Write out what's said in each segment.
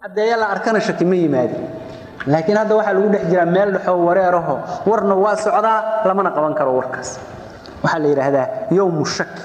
caddeeya la arkana shaki ma yimaadin laakiin hadda waxaa lagu dhex jiraa meel dhexoo wareeraho warna waa socdaa lamana qaban karo warkaas waxaa la yidhaahdaa yowmu shaki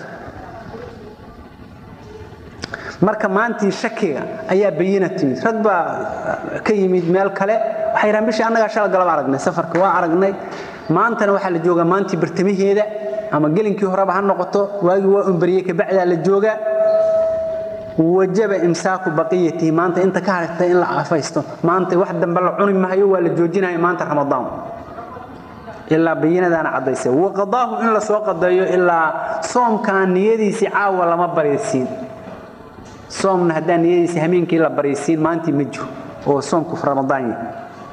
marka maantii shakiga ayaa bayina timid rag baa ka yimid meel kale waxay yidhahan bishii annagaa shala galaba aragnay safarka waa aragnay maantana waxaa la joogaa maantii bartamaheeda ama gelinkii horeba ha noqoto waagii waa unbariyey kabacdaa la joogaa wajaba imsaaku baqiyatihi maanta inta ka hartay in la afaysto maanta wax dambe la cuni mahayo waa la joojinaya maanta ramadaan ilaa bayinadaana caddaysay waqadaahu in la soo qadeeyo ilaa soomkaan niyadiisii caawa lama baraysiin soomna haddaan niyadiisii hameenkii la baraysiin maantii ma jiro oo soomku ramadaan yahay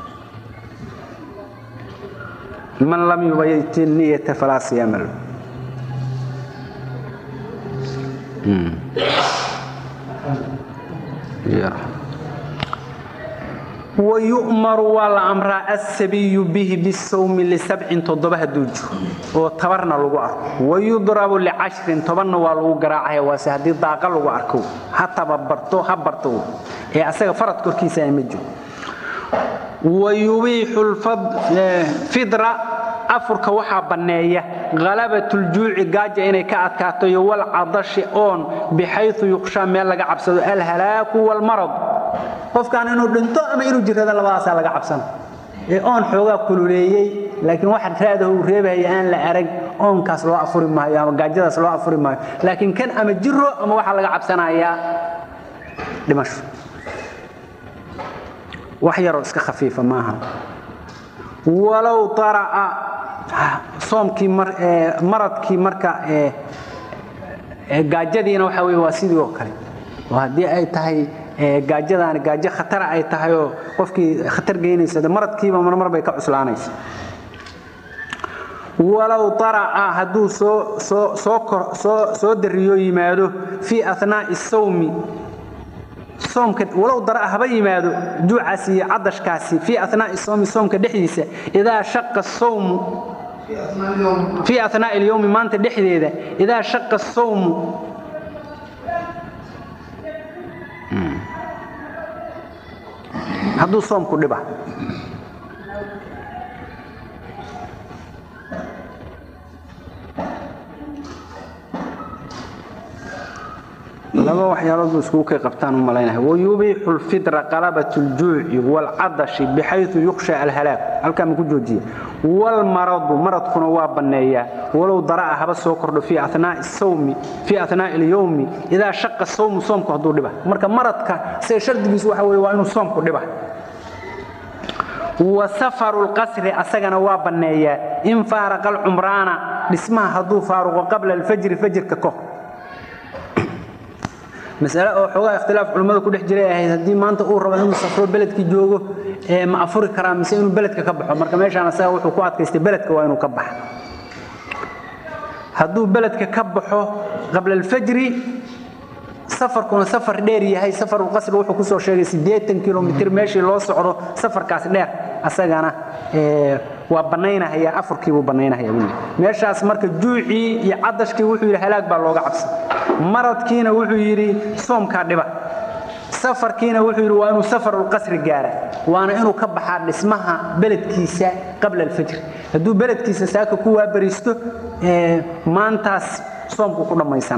man lam yubayit niyata falaa siyaama lahu wayu'maru waa la amraa asabiyu bihi bisawmi lisabcin toddoba hadduu jiro oo tabarna lagu arko wayudrabu licashrin tobanna waa lagu garaacaya waase haddii daaqa lagu arko ha tababarto ha barto ee asaga farad korkiisa ma jiro wayubiixu fidra afurka waxaa banneeya halabatuljuuci gaaja inay ka adkaato iyo walcadashi oon bixayu yuqshaa meel laga cabsado alhalaaku walmarad qofkan inuu dhinto ama inuu jirrado labadaasaa laga cabsana ee oon xoogaa kululeeyey laakiin waxa raadaho uu reebahaya aan la arag oonkaas loo afuri maayo ama gaajadaas loo afuri maayo laakiin kan ama jiro ama waxaa laga cabsanayaa dhimasho wax yaroo iska khafiifa maaha walow ara'a soomkii maradkii marka gaajadiina waxa wey waa sidii oo kale oo haddii ay tahay gaajadaani gaajo khatara ay tahay oo qofkii khatar geynaysa de maradkiiba marmar bay ka cuslaanaysa walow ara'a hadduu soo dariyo yimaado fii anaa'i sawmi soomka walow dara'a haba yimaado juucaasi iyo cadashkaasi fii anaa'i sawmi soomka dhexdiisa idaa shaqa sawmu fii anaa'i alyowmi maanta dhexdeeda idaa shaqa sawmu hadduu soomku dhiba laba waxyaalood buu iskugu kay qabtaan u malaynahay wayubiixu lfidra qalabat ljuuci waalcadashi bixayu yukhsha alhalaag halkaa ma ku joojiya waalmaradu maradkuna waa banneeyaa walow dara'a haba soo kordho fii anaa'i sawmi fii anaa'i alyowmi idaa shaqa sawmu soomku hadduu dhiba marka maradka isaga shardigiisu waxa weye waa inuu soomku dhiba wa safaru lqasri asagana waa banneeyaa in faaraqa alcumraana dhismaha hadduu faaruqo qabla alfajri fajirka kahor masale oo xoogaa ikhtilaaf culimmada ku dhex jiray ahayd haddii maanta uu rabo inuu safro beledkii joogo ma afuri karaa mise inuu beledka ka baxo marka meeshaan asaga wuxuu ku adkaystay beledka waa inuu ka baxa hadduu beledka ka baxo qabla alfajri safarkuna safar dheer yahay safarulqasri wuxuu kusoo sheegay siddeetan kilomitr meeshii loo socdo safarkaas dheer asagana waa bannaynahaya afurkiibuu bannaynahaya wili meeshaas marka juucii iyo cadashkii wuxuu yidhi halaag baa looga cabsan maradkiina wuxuu yidhi soomkaa dhiba safarkiina wuxuu yidhi waa inuu safarulqasri gaara waana inuu ka baxaa dhismaha beledkiisa qabla alfajri hadduu beledkiisa saaka ku waabariisto maantaas soomku ku dhammaysana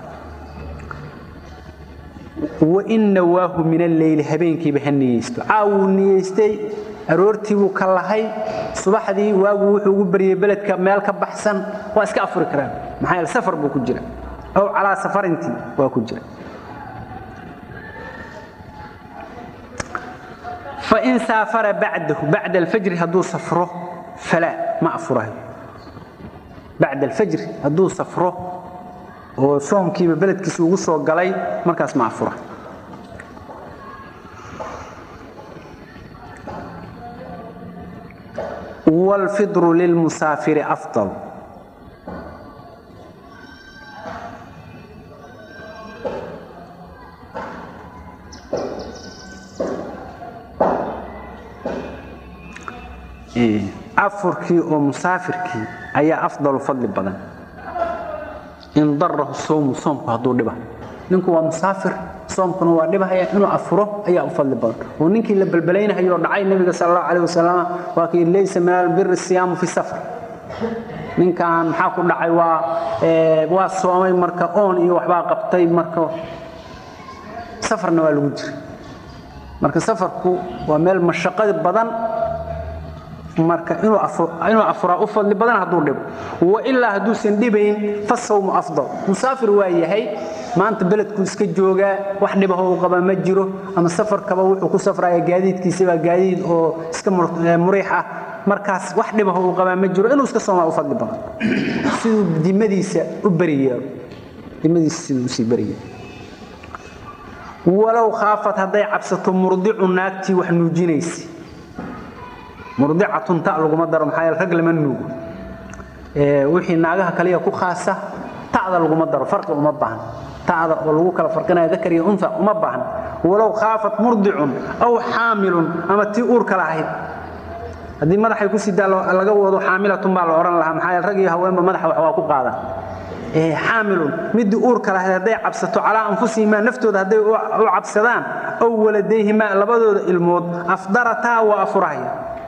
wain nawaahu min alleyli habeenkiiba ha niyeysto caawuu niyeystay aroortiibuu ka lahay subaxdii waagu wuxuu ugu baryey beledka meel ka baxsan waa iska afuri karaan maxaa yeele safar buu ku jira ow calaa safarintii waa ku jira fain saafara bacdahu bacda alfajri hadduu safro falaa ma afurayo bacda alfajri hadduu safro oo soomkiiba beledkiisa ugu soo galay markaas ma afura wاlfidru lilmusaafiri afضal afurkii oo musaafirkii ayaa afdalu fadli badan in darahu sowmu soomku hadduu dhiba ninku waa musaafir soomkuna waa dhibhaya inuu afuro ayaa u fadli badan oo ninkii la balbalaynayo dhacay nabiga sal allahu calayh wasalam waa kii laysa min albiri siyaamu fi safar ninkan maxaa ku dhacay waa waa soomay marka oon iyo waxbaa qabtay marka safarna waa lagu jira marka safarku waa meel mashaqadi badan marka inuu afuraa u fadli badan hadduu dhibo wailaa hadduusan dhibayn fasawmu afdal musaafir waa yahay maanta beledku iska joogaa wax dhibaho u qaba ma jiro ama safarkaba wuxuu ku safraya gaadiidkiisabaa gaadiid oo iska muriix ah markaas wax dhibaho uu qabaa ma jiro inuu iska soomaa u fadli badan siduu dimadiisa u beriyeelo dimadiisa siduu usii beriyeelo walow khaafat hadday cabsato murdicu naagtii wax nuujinaysa murdicatun ta laguma daro maxaa yeele rag lama nuugo wixii naagaha kaliya ku khaasa ta'da laguma daro farqi uma baahna ta'da oo lagu kala farqinayo dakar iyo unha uma baahna walow khaafat murdicun aw xaamilun ama tii uurka lahayd haddii madaxay ku sidaa laga wado xaamilatun baa la odhan lahaa maxaa yeele rag iyo haweenba madaxa wax waa ku qaadan xaamilun midii uurka lahayd hadday cabsato calaa anfusihimaa naftooda hadday u cabsadaan aw waladayhimaa labadooda ilmood afdarataa waa afurahaya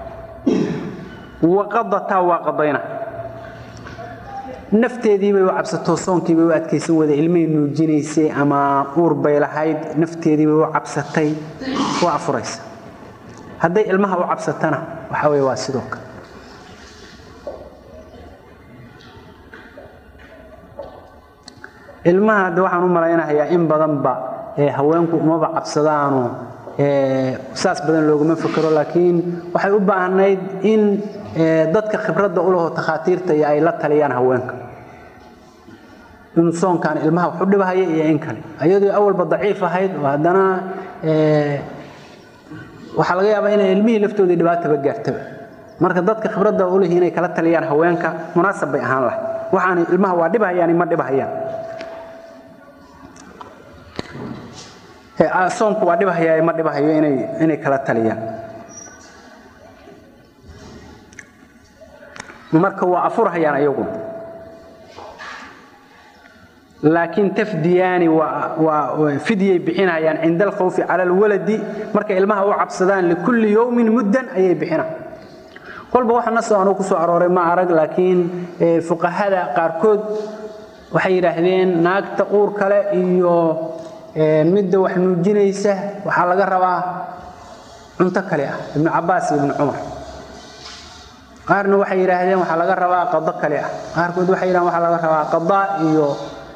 waqadataa waa qadayna nafteediibay u cabsato soonkiibay u adkaysan wada ilmay nuujinaysay ama uur bay lahayd nafteediibay u cabsatay waa afuraysa hadday ilmaha u cabsatana waxa wey waa sidoo kale ilmaha hadde waxaan u malaynahayaa in badanba haweenku umaba cabsadaano saas badan looguma fekero laakiin waxay u baahnayd in dadka khibradda u laho takhaatiirta iyo ay la taliyaan haweenka inuu soonkan ilmaha wax u dhibahaya iyo in kale ayadoo awalba daciif ahayd oo haddana waxaa laga yaabaa inay ilmihii laftoodii dhibaataba gaartaba marka dadka khibradda u lihi inay kala taliyaan haweenka munaasab bay ahaan lahay waxaana ilmaha waa dhibahayaan ma dhibahayaan soonku waa dhibahaya ma dhibahayo inay inay kala taliyaan marka waa afurhayaan ayagu laakiin tafdiyaani waa fidyay bixinayaan cinda alkhawfi cala alwaladi markay ilmaha u cabsadaan likulli yowmin muddan ayay bixinaan kolba waxa nasoo anugu kusoo arooray ma arag laakiin fuqahada qaarkood waxay yidhaahdeen naagta uur kale iyo midda wax nuujinaysa waxaa laga rabaa cunto kale ah ibnu cabaas iyo ibnu cumar qaarna waxay yidhaahdeen waxaa laga rabaa qado kale ah qaarkood waxay yidhahdeen waxaa laga rabaa qada iyo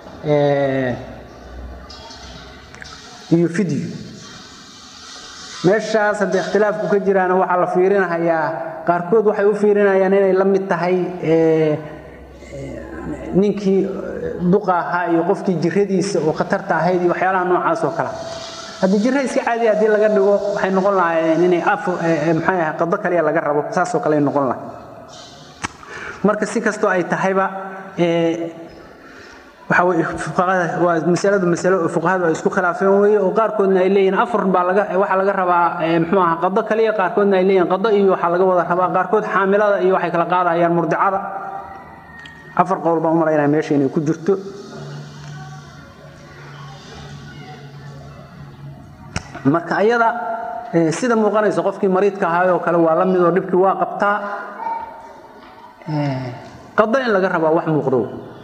iyo fidyo meeshaas haddii ikhtilaafku ka jiraana waxaa la fiirinahayaa qaarkood waxay u fiirinayaan inay la mid tahay ninkii duqa ahaa iyo qofkii jiradiisa oo khatarta ahayd iyo waxyaalaha noocaas oo kale haddii jirra iska caadiya haddii laga dhigo waxay noqon lahaayeen inay maxay ahay qado kaliya laga rabo saasoo kale ay noqon lahay marka si kastoo ay tahayba waxa weye fuqahada waa masaladu masalo oo fuqahadu ay isku khilaafeen weeye oo qaarkoodna ay leeyihiin afar baa laga waxaa laga rabaa muxuu ahaa qado kaliya qaarkoodna ay leeyihiin qado iyo waxaa laga wada rabaa qaarkood xaamilada iyo waxay kala qaadayaan murdicada afar qowl baan u malaynaya meesha inay ku jirto marka ayada sida muuqanaysa qofkii mariidka ahaayoo kale waa la mid oo dhibkii waa qabtaa qado in laga rabaa wax muuqdo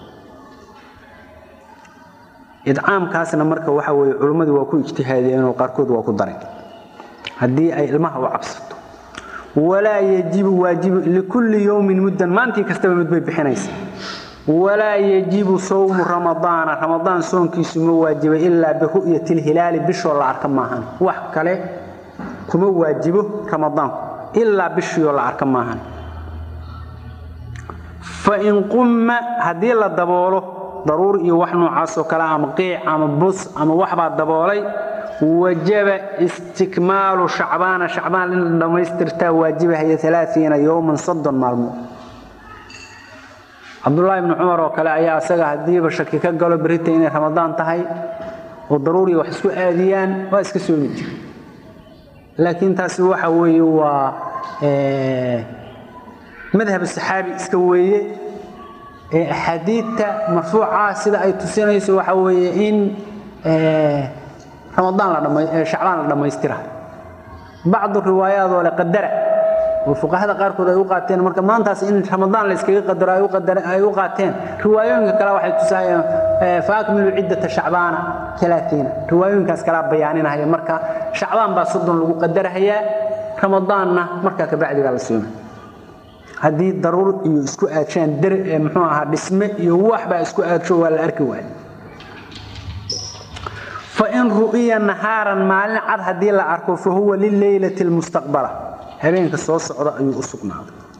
idcaamkaasna marka waxa weye culimmadu waa ku ijtihaadiyeen oo qaarkood waa ku dareen haddii ay ilmaha u cabsato walaa yajibu waajibu likulli yowmin muddan maantii kastaba mid bay bixinaysa walaa yajibu sawmu ramadaana ramadaan soonkiisu ma waajiba ilaa biru'yati lhilaali bishoo la arka maahan wax kale kuma waajibo ramadaanku ilaa bishioo la arka maahan fain qumma haddii la daboolo daruur iyo wax noocaasoo kale ama qiic ama bus ama waxbaa daboolay wajaba istikmaalu shacbaana shacbaan in la dhammaystirtaa waajibahaya alaaiina yowman soddon maalmood cabdulaahi ibni cumar oo kale ayaa isaga haddiiba shaki ka galo berita inay ramadaan tahay oo daruuriya wax isku aadiyaan waa iska soomi jira laakiin taasi waxa weeye waa madhab saxaabi iska weeye ee axaadiidta marfuuca sida ay tusinayso waxa weeye in ramadaan la dhamay shacbaan la dhamaystira bacdu riwaayaad oo le qadara oo fuqahada qaarkood ay u qaateen marka maantaas in ramadaan la iskaga qadaro ay u qadar ay u qaateen riwaayooyinka kale waxay tusayeen faakmilu ciddata shacbaana 30 riwaayooyinkaas kala bayaaninaya marka shacbaan baa soddon lagu qadarayaa ramadaanna marka ka bacdiga la soomo haddii daruur iyo isku aadsheen dar muxuu ahaa dhisme iyo wax baa isku aadsho waa la arki waaya فإن رؤي نهارا مالين عد هدي لا أركو فهو لليلة المستقبلة هبين كسو سعودة أيو أسقنا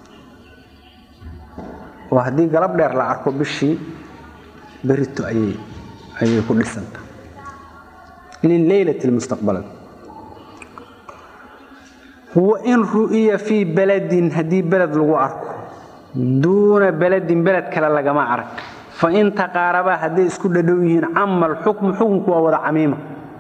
وهدي قلب دير لا أركو بشي بريتو أي أي كل سنة لليلة المستقبلة وإن رؤي في بلد هدي بلد لغو أركو دون بلد بلد كلا لغما أرك فإن تقاربا هدي اسكو ددويهين عما الحكم حكم كوا ودا عميمة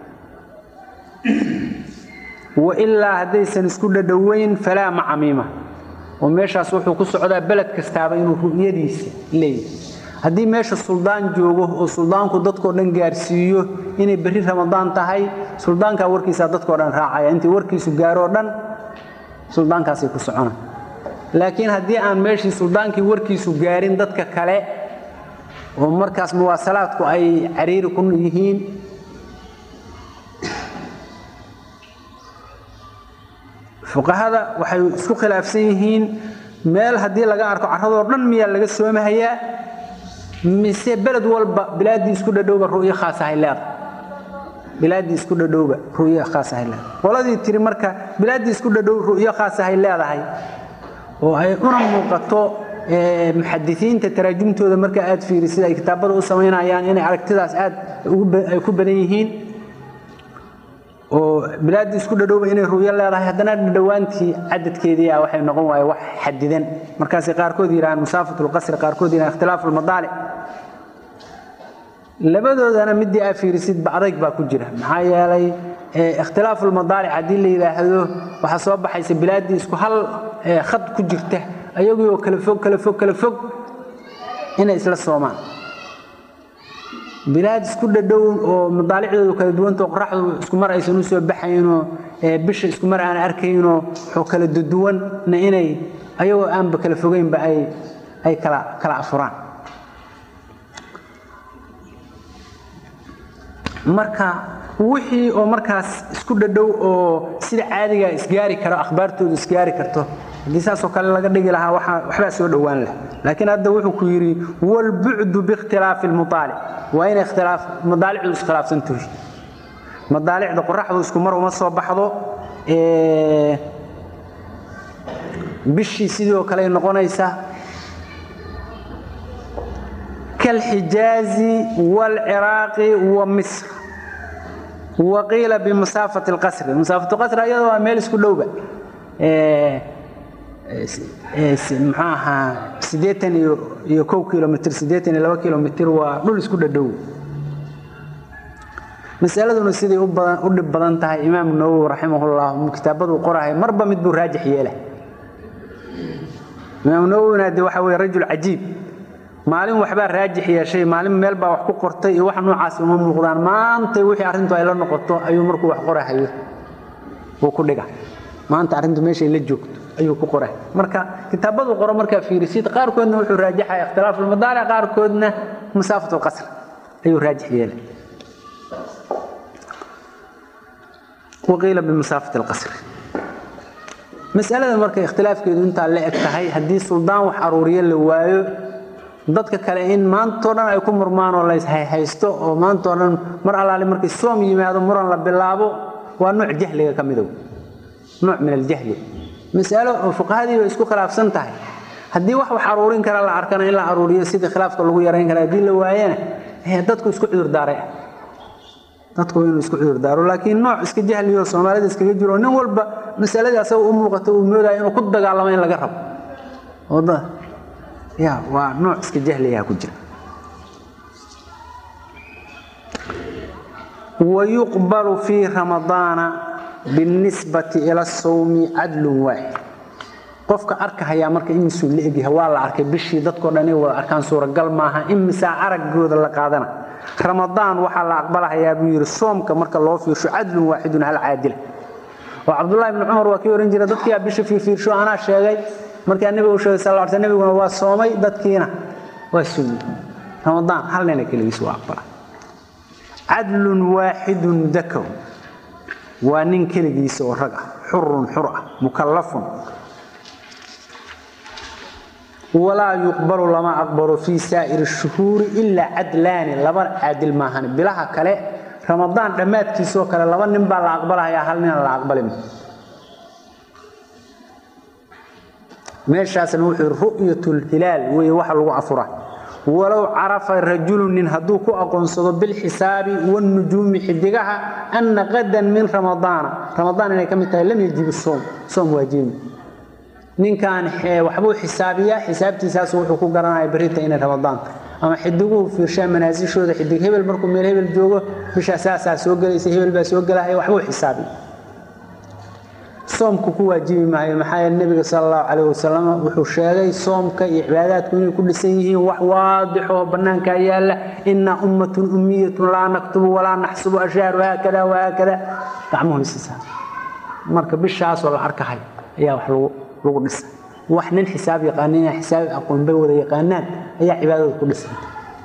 وإلا هدي سن اسكو ددوين فلا مع عميمة وميشاس wuxuu ku socdaa beled kastaaba inuu ru'yadiisa leeyahay hadii meesha suldaan joogo oo suldaanku dadkoo dhan gaarsiiyo inay bari ramadaan tahay suldaanka warkiisa dadkoo dhan raacaya intii warkiisu gaaro dhan suldaankaasay ku socona laakiin haddii aan meeshii suldaankii warkiisu gaarin dadka kale oo markaas muwaasalaadku ay cariiri ku yihiin fuqahada waxay isku khilaafsan yihiin meel haddii laga arko carradoo dhan miyaa laga soomahayaa mise beled walba bilaaddii isku dhadhowba ru'yo khaas ahay leedahay bilaaddii isku dhadhowba ru'yo khaas ahay leedahay qoladii tiri marka bilaaddii isku dhadhow ru'yo khaas ahay leedahay oo ay una muuqato muxadisiinta taraajumtooda marka aad fiirisid ay kitaabada u samaynayaan inay aragtidaas aad ay ku badan yihiin oo bilaadii isku dhadhowba inay ru'yo leedahay haddana dhadhowaantii cadadkeedii ah waxay noqon waaye wax xadidan markaasay qaarkood yidhahaan musaafatul qasri qaarkood yidhahaan ikhtilaafu lmadaalic labadoodana midii aad fiirisid bacdayg baa ku jira maxaa yeelay ikhtilaafu lmadaalic haddii la yidhaahdo waxaa soo baxaysa bilaadii isku hal khad ku jirta ayagoo kala fog kala fog kala fog inay isla soomaan bilaad isku dhadhow oo madaalicdoodu kala duwantao qoraxdu isku mar aysan u soo baxaynoo bisha isku mar aan arkaynoo wuxuu kala duduwanna inay ayagoo aanba kala fogeynba ay ay kala kala afuraan marka wixii oo markaas isku dhadhow oo sida caadiga isgaari karo akhbaartoodu isgaari karto haddii saasoo kale laga dhigi lahaa waxbaa soo dhowaan leh laakiin hadda wuxuu ku yidhi walbucdu biikhtilaafi lmuaalic waa inay ikhtilaaf madaalicdu iskhilaafsan tahay madaalicda qoraxdu isku mar uma soo baxdo bishii sidoo kale noqonaysa كالحجاز والعراق ومصر وقيل بمسافة القصر مسافة القصر أيضا ميل كلوبة maxaaha sideetan iyo kow kilomitr sideetan iyo laba kilomitr waa dhul isku dhadhow masaladuna siday u dhib badan tahay imaam nawowi raximahullah kitaabaduu qorahay marba mid buu raajix yeela imaam nawowina de waxa weye rajul cajiib maalin waxbaa raajix yeeshay maalin meel baa wax ku qortay iyo wax noocaas uma muuqdaan maantay wixii arrintu ay la noqoto ayuu markuu wax qorahayo uu ku dhiga maanta arrintu meeshay la joogto ayuu ku qoray marka kitaabadu qoro markaa fiirisid qaarkoodna wuxuu raajaxaya ikhtilaafu lmadaalic qaarkoodna masaafatu lqasr ayuu raajix yeelay waqiila bimasaafati alqasri masalada marka ikhtilaafkeedu intaa la eg tahay haddii suldaan wax aruuriyo la waayo dadka kale in maantoo dhan ay ku murmaan oo layshaysto oo maantoo dhan mar allaali markay soom yimaado muran la bilaabo waa nooc jahliga ka midow nooc min aljahli masalo oo fuqahadii bay isku khilaafsan tahay haddii wax wax aruurin kara la arkana in la aruuriyo sidii khilaafka lagu yarayn kara haddii la waayana dadku isku cudur daaray dadku inuu isku cudur daaro laakiin nooc iska jahliyo soomaalida iskaga jiro nin walba masaladii asaga u muuqato uu moodaya inuu ku dagaalamo in laga rabo wada ya waa nooc iska jahliyaa ku jira ويقبل في رمضان بالنسبة إلى الصوم عدل واحد qofka arkahaya marka imisuu la egyahay waa la arkay bishii dadkoo dhan ay wada arkaan suuragal maaha imisaa araggooda la qaadana ramadaan waxaa la aqbalahayaa buu yidhi soomka marka loo fiirsho cadlun waaxidun hal caadila oo cabdullahi ibni cumar waa kii ohan jira dadkiiaa bisha fiirfiirsho anaa sheegay markaa nebiga u sheegay sal sl nebiguna waa soomay dadkiina waa soomay ramadaan hal nina keligiis waa aqbala cadlun waaxidun dakow waa nin keligiisa oo rag ah xurun xur ah mukallafun walaa yuqbalu lama aqbalo fii saa'iri shuhuuri ilaa cadlaani laba caadil maahan bilaha kale ramadaan dhammaadkiisoo kale laba nin baa la aqbalahayaa hal nina la aqbalima meeshaasna wuxuu yidhi ru'yatulhilaal weeye waxa lagu afuraa walow carafa rajulu nin hadduu ku aqoonsado bilxisaabi wanujuumi xidigaha anna qadan min ramadaana ramadaan inay ka mid tahay lam yajibu soom soom waajibi ninkan waxbuu xisaabiyaa xisaabtiisaasu wuxuu ku garanaya berrinta inay ramadaanta ama xidiguhu fiirshaa manaasishooda xidig hebel markuu meel hebel joogo bishaa saasaa soo gelaysa hebel baa soo gelahaya waxbuu xisaabiya soomku ku waajibi maayo maxaa yeele nebiga sala allahu calayh wasalam wuxuu sheegay soomka iyo cibaadaadku inay ku dhisan yihiin wax waadixoo bannaankaa yaalla innaa ummatun ummiyatun laa naktubu walaa naxsubu ashhaaru haakada wahaakada gacmuhu isisaa marka bishaasoo la arkahay ayaa wax lagu lagu dhisay wax nin xisaab yaqaana inaa xisaab aqoon bay wada yaqaanaan ayaa cibaadada ku dhisanta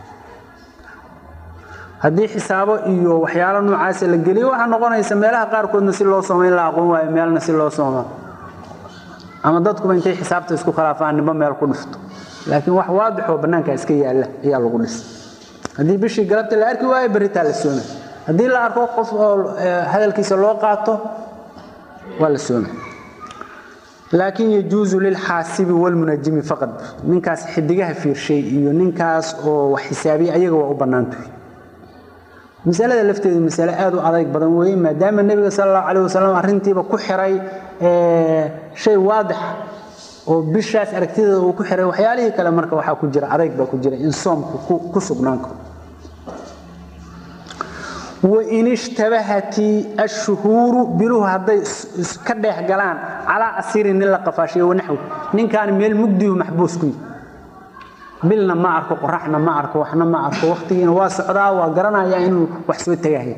haddii xisaabo iyo waxyaalo noocaasa la geliyo waxaa noqonaysa meelaha qaarkoodna si loo sooma in la aqoon waayo meelna si loo sooma ama dadkuba intay xisaabta isku khilaafaan nimba meel ku dhifto laakiin wax waadixoo bannaanka iska yaalla ayaa lagu dhisay haddii bishii galabta la arki waayo berritaa la soomay haddii la arko qof oo hadalkiisa loo qaato waa la soomay laakiin yajuusu lilxaasibi walmunajimi faqad ninkaas xidigaha fiirshay iyo ninkaas oo wax xisaabiya ayaga waa u bannaantahay masalada lafteedu masale aad u adayg badan weeye maadaama nebiga sala allahu calayh wasalam arrintiiba ku xiray shay waadixa oo bishaas aragtideeda uu ku xiray waxyaalihii kale marka waxaa ku jira adayg baa ku jira in soomku ku sugnaan karo wain ishtabahati ashuhuuru biluhu hadday ka dheex galaan calaa asirin nin la qafaashiyo wanaxwi ninkaan meel mugdihu maxbuus ku yihi bilna ma arko qoraxna ma arko waxna ma arko wakhtigiina waa socdaa waa garanayaa inuu wax soo tagahaya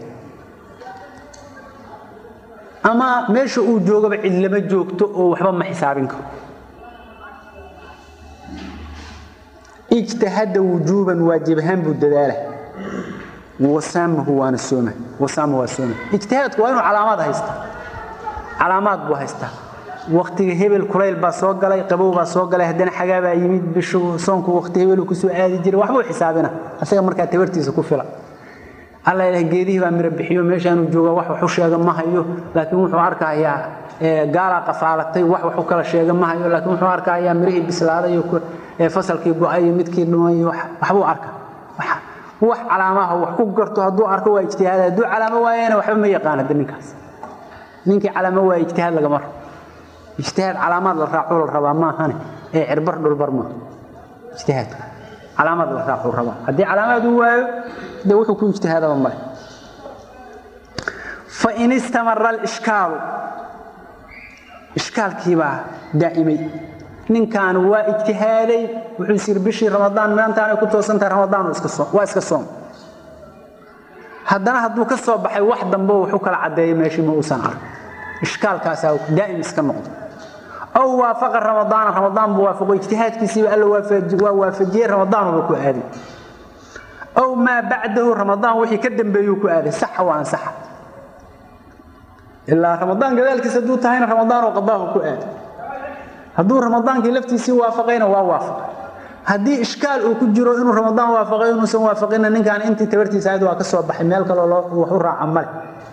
ama meesha uu joogaba cid lama joogto oo waxba ma xisaabin karo ijtahada wujuuban waajib ahaan buu dadaala wasaamahu waana sooma wasaama waa sooma ijtihaadku waa inuu calaamaad haysta calaamaad buu haystaa waktiga hebel kulayl baa soo galay qabow baa soo galay haddana xagaa baa yimid bishu soonku wakti hebelu kusoo aadi jiray waxbuu xisaabina asaga markaa tabartiisa ku fila alla ilaah geedihii baa miro bixiyo meeshaanuu jooga wax waxu sheega ma hayo laakiin wuxuu arkayaa gaalaa qafaalatay wax waxu kala sheega ma hayo laakiin wuxuu arkayaa mirihii bislaaday iyo fasalkii go-ay iyo midkii dhumay iyo waxbuu arka wax calaamaha wax ku garto hadduu arko waa ijtihaad hadduu calaamo waayana waxba ma yaqaan hadda ninkaas ninkii calaamo waa ijtihaad lagama rabo ijtihaad calaamaad la raaco la rabaa maahane ee cirbar dhulbar maaha ijtihaadka calaamaad la raaco rabaa haddii calaamaad uu waayo dee wuxuu ku ijtihaadaba male fain istamara alishkaalu ishkaalkiibaa daa'imay ninkan waa ijtihaaday wuxuu is yiri bishii ramadaan maantaanay ku toosan tahay ramadaan waa iska soom haddana hadduu ka soo baxay wax dambe wuxuu kala caddeeyay meeshii ma uusan ark ishkaalkaasaa daa'im iska noqdo aw waafaqa ramadaana ramadaan buu waafaqo ijtihaadkiisiiba alla waa waafajiyey ramadaanba ku aaday aw maa bacdahu ramadaan wixii ka dambeeyuu ku aaday saxa waa ansaxa ilaa ramadaan gadaalkiisa hadduu tahayna ramadaan oo qadaahu ku aaday hadduu ramadaankii laftiisii waafaqayna waa waafaqay haddii ishkaal uu ku jiro inuu ramadaan waafaqay inuusan waafaqinna ninkaan intii tabartiisa ahayd waa ka soo baxay meel kaloo wax u raaca male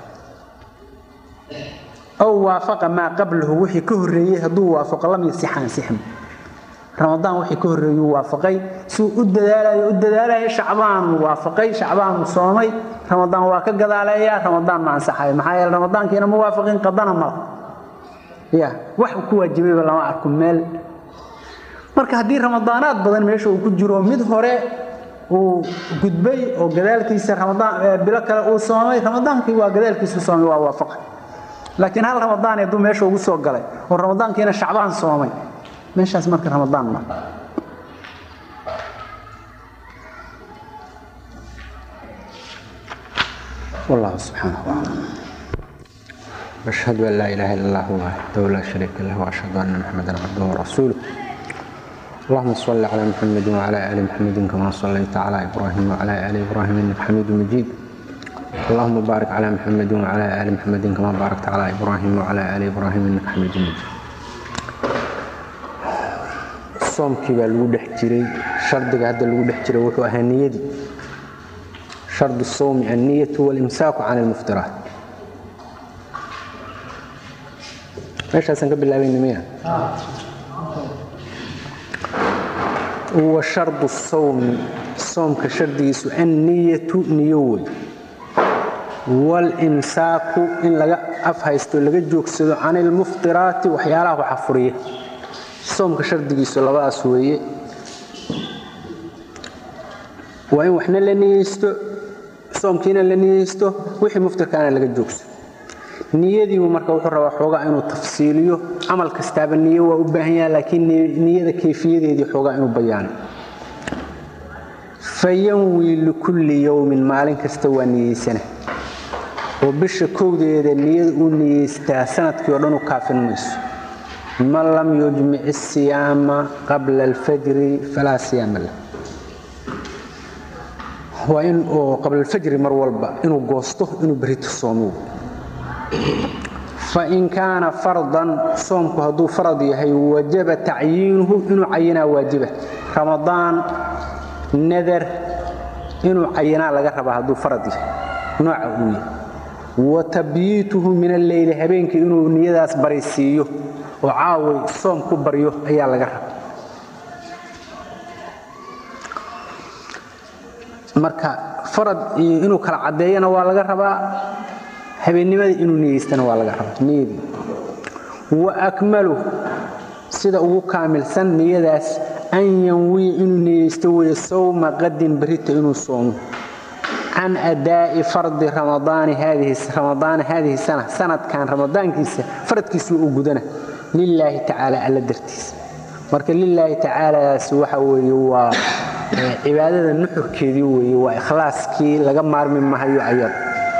aw waafaqa maa qablahu wixii ka horreeyey hadduu waafaqo lam yasixaan sixm ramadaan wixii ka horreeyuu waafaqay suu u dadaalayo u dadaalayo shacbaanuu waafaqay shacbaanuu soomay ramadaan waa ka gadaaleeyaa ramadaan ma ansaxayo maxaa yeele ramadaankiina ma waafaqin qadana mala ya wax ku waajibayba lama arko meel marka haddii ramadaanaad badan meesha uu ku jiro mid hore uu gudbay oo gadaalkiisa ramadaan bilo kale uu soomay ramadaankii waa gadaalkiisu soomay waa waafaqay laakiin hal ramadaan hadduu meesha ugu soo galay oo ramadaankiina shacbaan soomay meeshaas marka ramadaan ma والله سبحانه وتعالى أشهد أن لا إله إلا الله وحده لا شريك له وأشهد أن محمدا عبده ورسوله اللهم صل على محمد وعلى آل محمد كما صليت على إبراهيم وعلى آل إبراهيم إنك حميد مجيد اللهم بارك على محمد وعلى آل محمد كما باركت على إبراهيم وعلى آل إبراهيم إنك حميد مجيد soomkii baa lagu dhex jiray shardiga hadda lagu dhex jiray wuxuu ahaa niyadii shardu sawmi anniyatu walimsaaku can almuftiraat meeshaasaan ka bilaabayna miya wa shardu sawmi soomka shardigiisu anniyatu niyo wey walimsaaku in laga afhaysto laga joogsado can ilmuftiraati waxyaalaha waxa furiya soomka shardigiisu labadaas weeye waa in waxna la niyeysto soomkiina la niyeysto wixii muftirkaana laga joogso niyadiibu marka wuxuu rabaa xoogaa inuu tafsiiliyo camal kastaaba niyo waa u baahan yaha laakiin niyada kayfiyadeedii xoogaa inuu bayaano fayanwi likulli yowmin maalin kasta waa niyeysana oo bisha kowdeeda niyada uu niyeystaa sanadkii oo dhan u kaafin mayso man lam yujmic الsiyaama qabla اlfajri falaa siyaama lah waa in oo qabla alfajri mar walba inuu goosto inuu berito soomo fain kaana fardan soomku hadduu farad yahay wajaba tacyiinuhu inuu cayinaa waajiba ramadaan nadar inuu cayinaa laga rabaa hadduu farad yahay nooca uu yahay wa tabyiituhu min alleyli habeenkii inuu niyadaas baraysiiyo oo caaway soom ku baryo ayaa laga raba marka farad iyo inuu kala caddeeyana waa laga rabaa habeennimada inuu niyeystana waa laga rabaa niyadii wa akmalu sida ugu kaamilsan niyadaas an yanwiya inuu niyeysto weeye sawma qadin berita inuu soomo can adaa'i fardi ramadaani ramadaana haadihi sana sanadkan ramadaankiisa faradkiisa uu gudana lilaahi tacaala alla dartiisa marka lilaahi tacaalaas waxa weeye waa cibaadada nuxurkeedii weeye waa ikhlaaskii laga maarmi mahayo ayad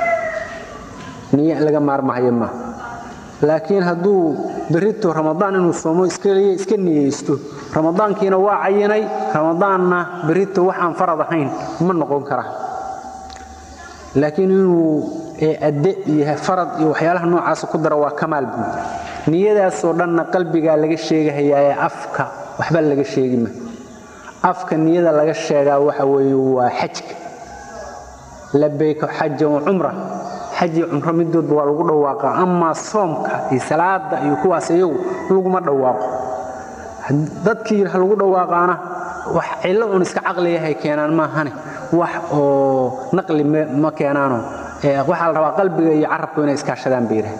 niy laga maarmahayo maaha laakiin hadduu berito ramadaan inuu soomo iska niyeysto ramadaankiina waa cayinay ramadaanna berito waxaan farad ahayn ma noqon karaa laakiin inuu adde iyo farad iyo waxyaalaha noocaasa ku dara waa kamaal buud niyadaasoo dhanna qalbigaa laga sheegahayaa afka waxba laga sheegima afka niyada laga sheegaa waxa weeye waa xajka labayka xaja wa cumra xaji cumro midoodba waa lagu dhawaaqaa amaa soomka iyo salaada iyo kuwaas iyagu laguma dhawaaqo dadkii ha lagu dhawaaqaana wax cillo un iska caqliyahay keenaan maahane wax oo naqli ma keenaano waxaa la rabaa qalbiga iyo carabku inay iskaashadaan bayraha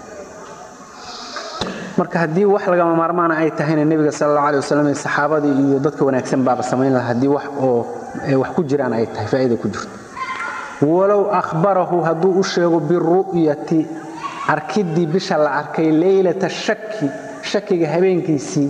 marka haddii wax lagama maarmaana ay tahayna nebiga sal alla alay wasalam saxaabadii iyo dadka wanaagsan baaba samayn laha haddii wax oo wax ku jiraan ay tahay faa'iida ku jirto walow akhbarahu hadduu u sheego biru'yati arkiddii bisha la arkay leylata shaki shakiga habeenkiisii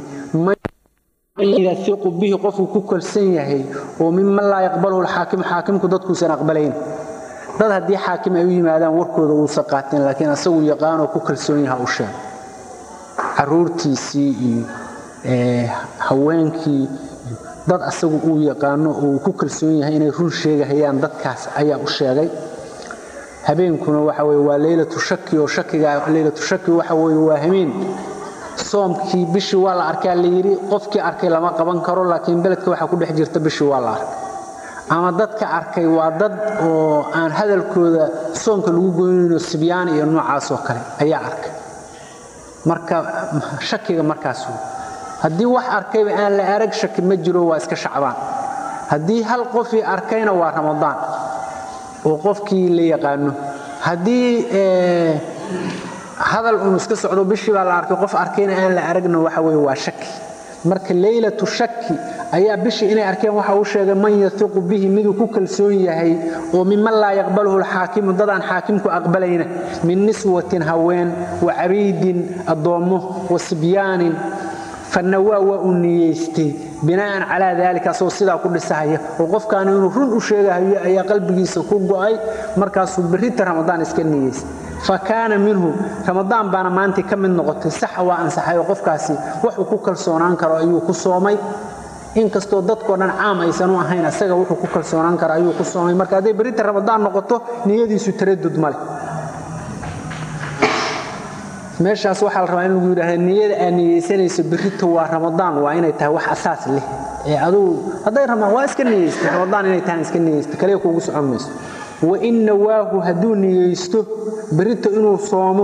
yaiqu bihi qofuu ku kalsan yahay oo miman laa yaqbaluhu lxaakimu xaakimku dadkuusan aqbalayn dad haddii xaakim ay u yimaadaan warkooda uusan qaatin laakiin asagu yaqaanoo ku kalsoon yaha u sheeg caruurtiisii iyo haweenkii dad asagu uu yaqaano oo uu ku kalsoon yahay inay run sheegahayaan dadkaas ayaa u sheegay habeenkuna waxa weye waa leylatu shaki oo shakiga leylatu shaki waxa weye waa hameen soomkii bishii waa la arkaa la yidhi qofkii arkay lama qaban karo laakiin beledka waxaa ku dhex jirta bishii waa la arkay ama dadka arkay waa dad oo aan hadalkooda soomka lagu goynayno sibyaan iyo noocaasoo kale ayaa arkay marka shakiga markaas haddii wax arkayba aan la arag shaki ma jiro waa iska shacbaan haddii hal qofii arkayna waa ramadaan oo qofkii la yaqaano haddii hadal unu iska socdo bishii baa la arkay qof arkayna aan la aragna waxa weye waa shaki marka leylatu shaki ayaa bishii inay arkeen waxa uu sheegay man yaiqu bihi miduu ku kalsoon yahay oo miman laa yaqbaluhu lxaakimu dadaan xaakimku aqbalayna min niswatin haween wa cabiidin addoommo wa sibyaanin fanawaa waa uu niyeystay binaa'an calaa daalika asagoo sidaa ku dhisahaya oo qofkaani inuu run u sheegahayo ayaa qalbigiisa ku go'ay markaasuu berrita ramadaan iska niyeystay fa kaana minhu ramadaan baana maantii ka mid noqotay saxa waa ansaxay oo qofkaasi waxuu ku kalsoonaan karo ayuu ku soomay inkastoo dadkoo dhan caam aysan u ahayn asaga wuxuu ku kalsoonaan karo ayuu ku soomay marka hadday berrita ramadaan noqoto niyadiisu taradud male meeshaas waxaa la rabaa in lagu yidhaahda niyada aad niyeysanayso berrito waa ramadaan waa inay tahay wax asaas leh ee adugu hadday ramaan waa iska niyeystay ramadaan inay tahay iska niyeystay kaliya kuugu socon mayso wa in nawaahu hadduu niyeysto berrito inuu soomo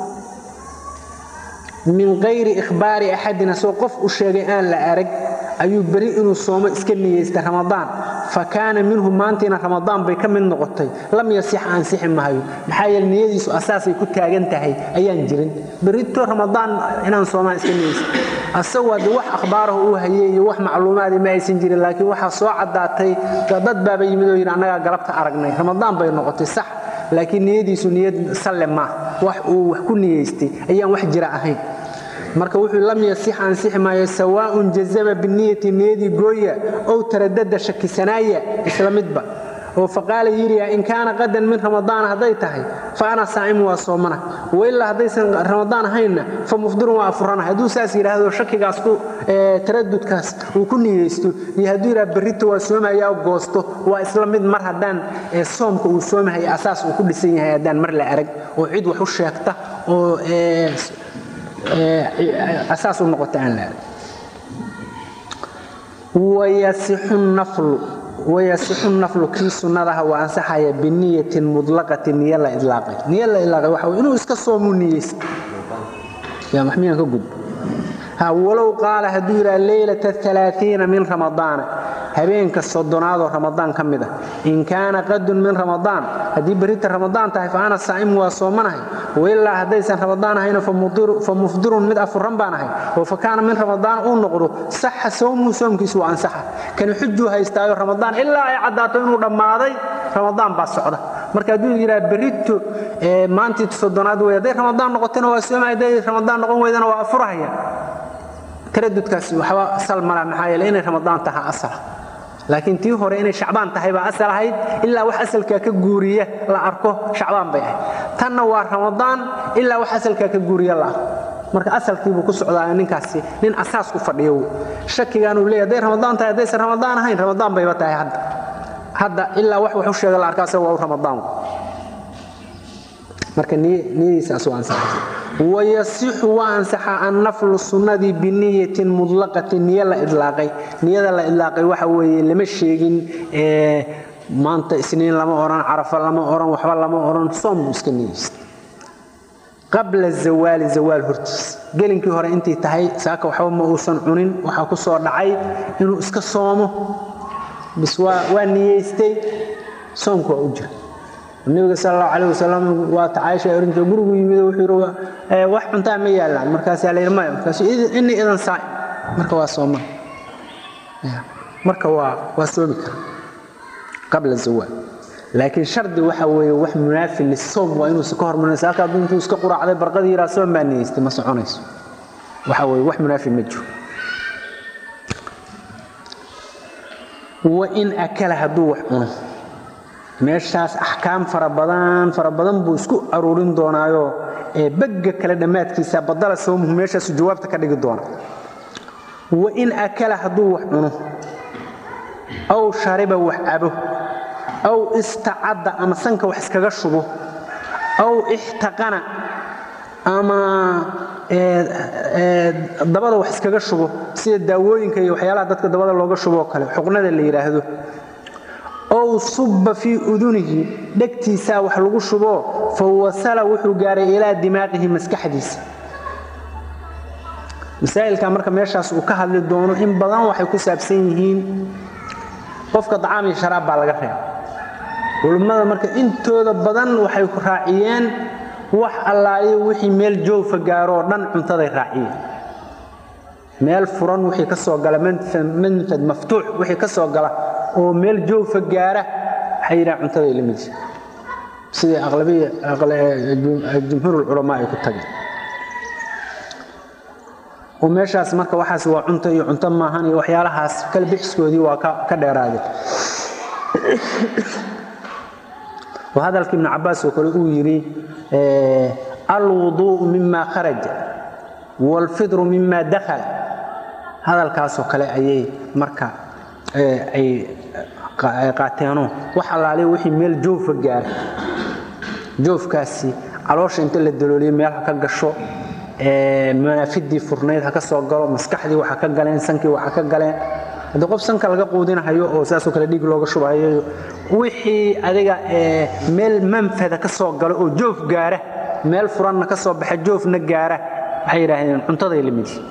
min kayri ikhbaari axadin asagoo qof u sheegay aan la arag ayuu beri inuu soomo iska niyeystay ramadaan fa kaana minhu maantiina ramadaan bay ka mid noqotay lam yasix ansixi mahayo maxaa yeele niyadiisu asaasay ku taagan tahay ayaan jirin berito ramadaan inaan soomaan iska niyeysta asagoo haddii wax akhbaarahu uu hayey iyo wax macluumaadii ma aysan jirin laakiin waxaa soo caddaatay dad baaba yimid oo yidhi annagaa galabta aragnay ramadaan bay noqotay sax laakiin niyadiisu niyad salle maaha wax uu wax ku niyeystay ayaan wax jira ahayn marka wuxuu lam yasix ansixi maayo sawaaun jazaba biniyati niyadii gooya ow taradada shakisanaaya isla midba oo faqaala yidhi in kaana qadan min ramadaan hadday tahay fa ana saacimu waa soomana wailaa haddaysan ramadaan ahaynna fa mufdirun waa afurana hadduu saas yidhaahdo shakigaas ku taradudkaas uu ku niyeysto iyo hadduu yidhaha berrito waa soomayaa goosto waa isla mid mar haddaan soomka uu soomahaya asaas uu ku dhisan yahay haddaan mar la arag oo cid wax u sheegta oo asaas u noqota aan la arag wayasixu naflu kii sunnadaha waa ansaxaya biniyatin mudlaqatin niyo la idlaaqay niyo la idlaaqay waxa inuu iska soomuu niyeysta yaa maxmiyaan ka gudbo ha walow qaala hadduu yidhaha leylata alaaiina min ramadaana habeenka soddonaadoo ramadaan ka mid ah in kaana qadun min ramadaan haddii berrita ramadaan tahay fa ana saa'imu waa soomanahay wailaa haddaysan ramadaan ahayna fa mufdirun mid afuran baan ahay oo fa kaana min ramadaan uu noqdo saxa sawmuhu soomkiisu waa ansaxa kani xujuu haystaayo ramadaan ilaa ay caddaato inuu dhammaaday ramadaan baa socda marka hadduu yidhaha berrito maantii soddonaad wey hadday ramadaan noqotona waa soomaya hadday ramadaan noqon weydana waa afurahaya taradudkaasi waxba asal mala maxaa yeele inay ramadaan tahay asala laakiin tii hore inay shacbaan tahay baa asal ahayd ilaa wax asalkaa ka guuriya la arko shacbaan bay ahayd tanna waa ramadaan ilaa wax asalkaa ka guuriya la arko marka asalkiibuu ku socdaa ninkaasi nin asaas ku fadhiyo shakigaanuu leeyahy hadday ramadaan tahay haddaysan ramadaan ahayn ramadaan bayba tahay hadda hadda ilaa wax wax u sheega la arkaa asaga waa u ramadaan marka niyadiisaas waa ansaxaysa wayasixu waa ansaxa annaflu sunnadii biniyatin mudlaqatin niyo la idlaaqay niyada la idlaaqay waxa weeye lama sheegin maanta isniin lama odhan carafa lama odhan waxba lama odhan soom buu iska niyeysta qabla zawaali zawaal hortiis gelinkii hore intay tahay saaka waxba ma uusan cunin waxaa ku soo dhacay inuu iska soomo bis waa niyeystay soomku waa u jira nabiga sal allahu calayh wasalam waa ta caaisha orinta gurigu yimid wuxuu yidhi wax cuntaa ma yaallaan markaasaa la yidhi maya markaasu inni idan saa'im marka waa sooma marka waa waa soomi kara qabla zawaal laakiin shardi waxa weeye wax munaafi lisoom waa inuusa ka hormarinaysa halka hadduu intuu iska quraacday barqadii yiraa soom baa niyeystay ma soconayso waxa weeye wax munaafi ma jiro wa in akala hadduu wax cuno meeshaas axkaam fara badan fara badan buu isku aruurin doonaayo ee bagga kale dhammaadkiisa badala sawmuhu meeshaasu jawaabta ka dhigi doona wa in akala hadduu wax cuno aw shariba wax cabo aw istacadda ama sanka wax iskaga shubo aw ixtaqana ama dabada wax iskaga shubo sida daawooyinka iyo waxyaalaha dadka dabada looga shuboo kale xuqnada la yidhaahdo ow subba fii udunihi dhegtiisaa wax lagu shuboo fa wasala wuxuu gaaray ilaa dimaaqihi maskaxdiisa masaa'ilka marka meeshaas uu ka hadli doono in badan waxay ku saabsan yihiin qofka dacaam iyo sharaab baa laga reeba culummada marka intooda badan waxay raaciyeen wax allaayo wixii meel joogfa gaaro oo dhan cuntaday raaciyeen meel furan wixii ka soo gala manfad maftuux wixii ka soo gala oo meel joogfa gaara waxay yidhahan cuntaday la midisa sidai aqlabiya jumhuur culamaa ay ku tageen oo meeshaas marka waxaas waa cunto iyo cunto maahan iyo waxyaalahaas kala bixiskoodii waa ka dheeraadeen وهذا ابن عباس وكل يري الوضوء مما خرج والفطر مما دخل هذا الكاس وكل أي مركا أي قاتينو وحلالي وحي ميل جوف جار جوف كاسي علوش انت اللي الدلولي ميل حكا قشو منافدي فرنيد حكا سوقلو مسكحدي وحكا قلين سنكي وحكا قلين haddii qof sanka laga quudinahayo oo saasoo kale dhiig looga shubahayo wixii adiga meel manfada ka soo galo oo joof gaara meel furanna ka soo baxa joofna gaara waxay yidhaahdeen cuntaday la midi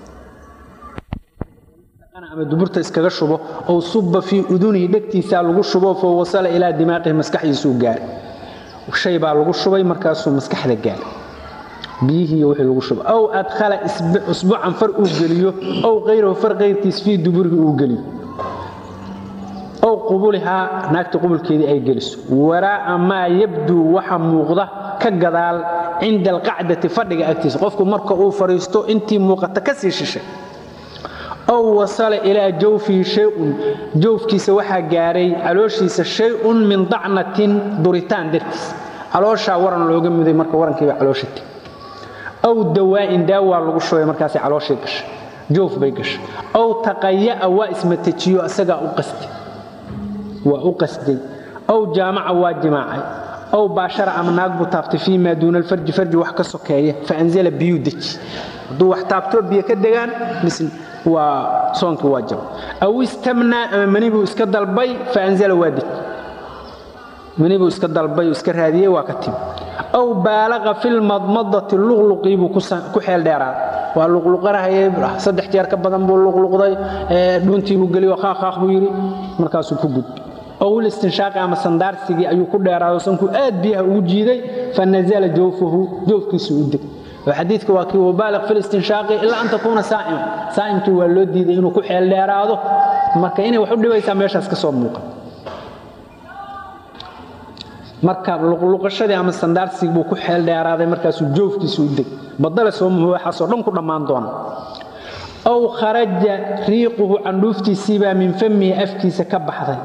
ama duburta iskaga shubo oo subba fii udunihi dhegtiisaa lagu shubo foo wasala ilaa dimaaqihi maskaxdiisuu gaaray shay baa lagu shubay markaasuu maskaxda gaaray biyihii iyo wixii lagu shubo aw adkhala usbuucan far uu geliyo aw kayrahu far kayrkiis fii duburihi uu geliyo aw qubulihaa naagta qubulkeedii ay geliso waraa'a maa yabduu waxa muuqda ka gadaal cinda alqacdati fadhiga agtiisa qofku marka uu fadhiisto intii muuqata ka sii shishay aw wasala ilaa jawfihi shay-un jawfkiisa waxaa gaaray calooshiisa shay-un min dacnatin duritaan dartiis calooshaa waran looga muday marka warankiiba caloosha teg aw dawaa'in daawaa lagu shubay markaasay calooshii gashay joof bay gashay aw taqaya'a waa ismatajiyo isagaa u qastay waa u qasday aw jaamaca waa jimaacay aw baashara ama naag buu taaftay fii maa duuna alfarji farji wax ka sokeeya fa anzala biyuu deji hadduu wax taabtoo biyo ka degaan misl waa soonkii waa jaba aw istamnaa ama mani buu iska dalbay fa anzala waa deji mani buu iska dalbay iska raadiyey waa ka timi aw baalaqa fi lmadmadati luqluqii buu ku xeel dheeraaday waa luqluqanahayay saddex jeer ka badan buu luqluqday dhuuntii buu geliyo qaaqaaq buu yidhi markaasuu ku gudbay aw listinshaaqi ama sandaarsigii ayuu ku dheeraado sankuu aad biyaha ugu jiiday fa nazala jawfahu jawfkiisu u deg xadiidka waa kii wabaaliq fi listinshaaqi ilaa an takuuna saa'ima saa'imkii waa loo diiday inuu ku xeel dheeraado marka inay wax u dhibaysaa meeshaas ka soo muuqa marka luqluqashadii ama sandaarsigii buu ku xeel dheeraaday markaasuu joofkiisu u deg badale soomuhu waxaasoo dhan ku dhammaan doona aw kharaja riiquhu candhuuftiisiibaa min famihi afkiisa ka baxday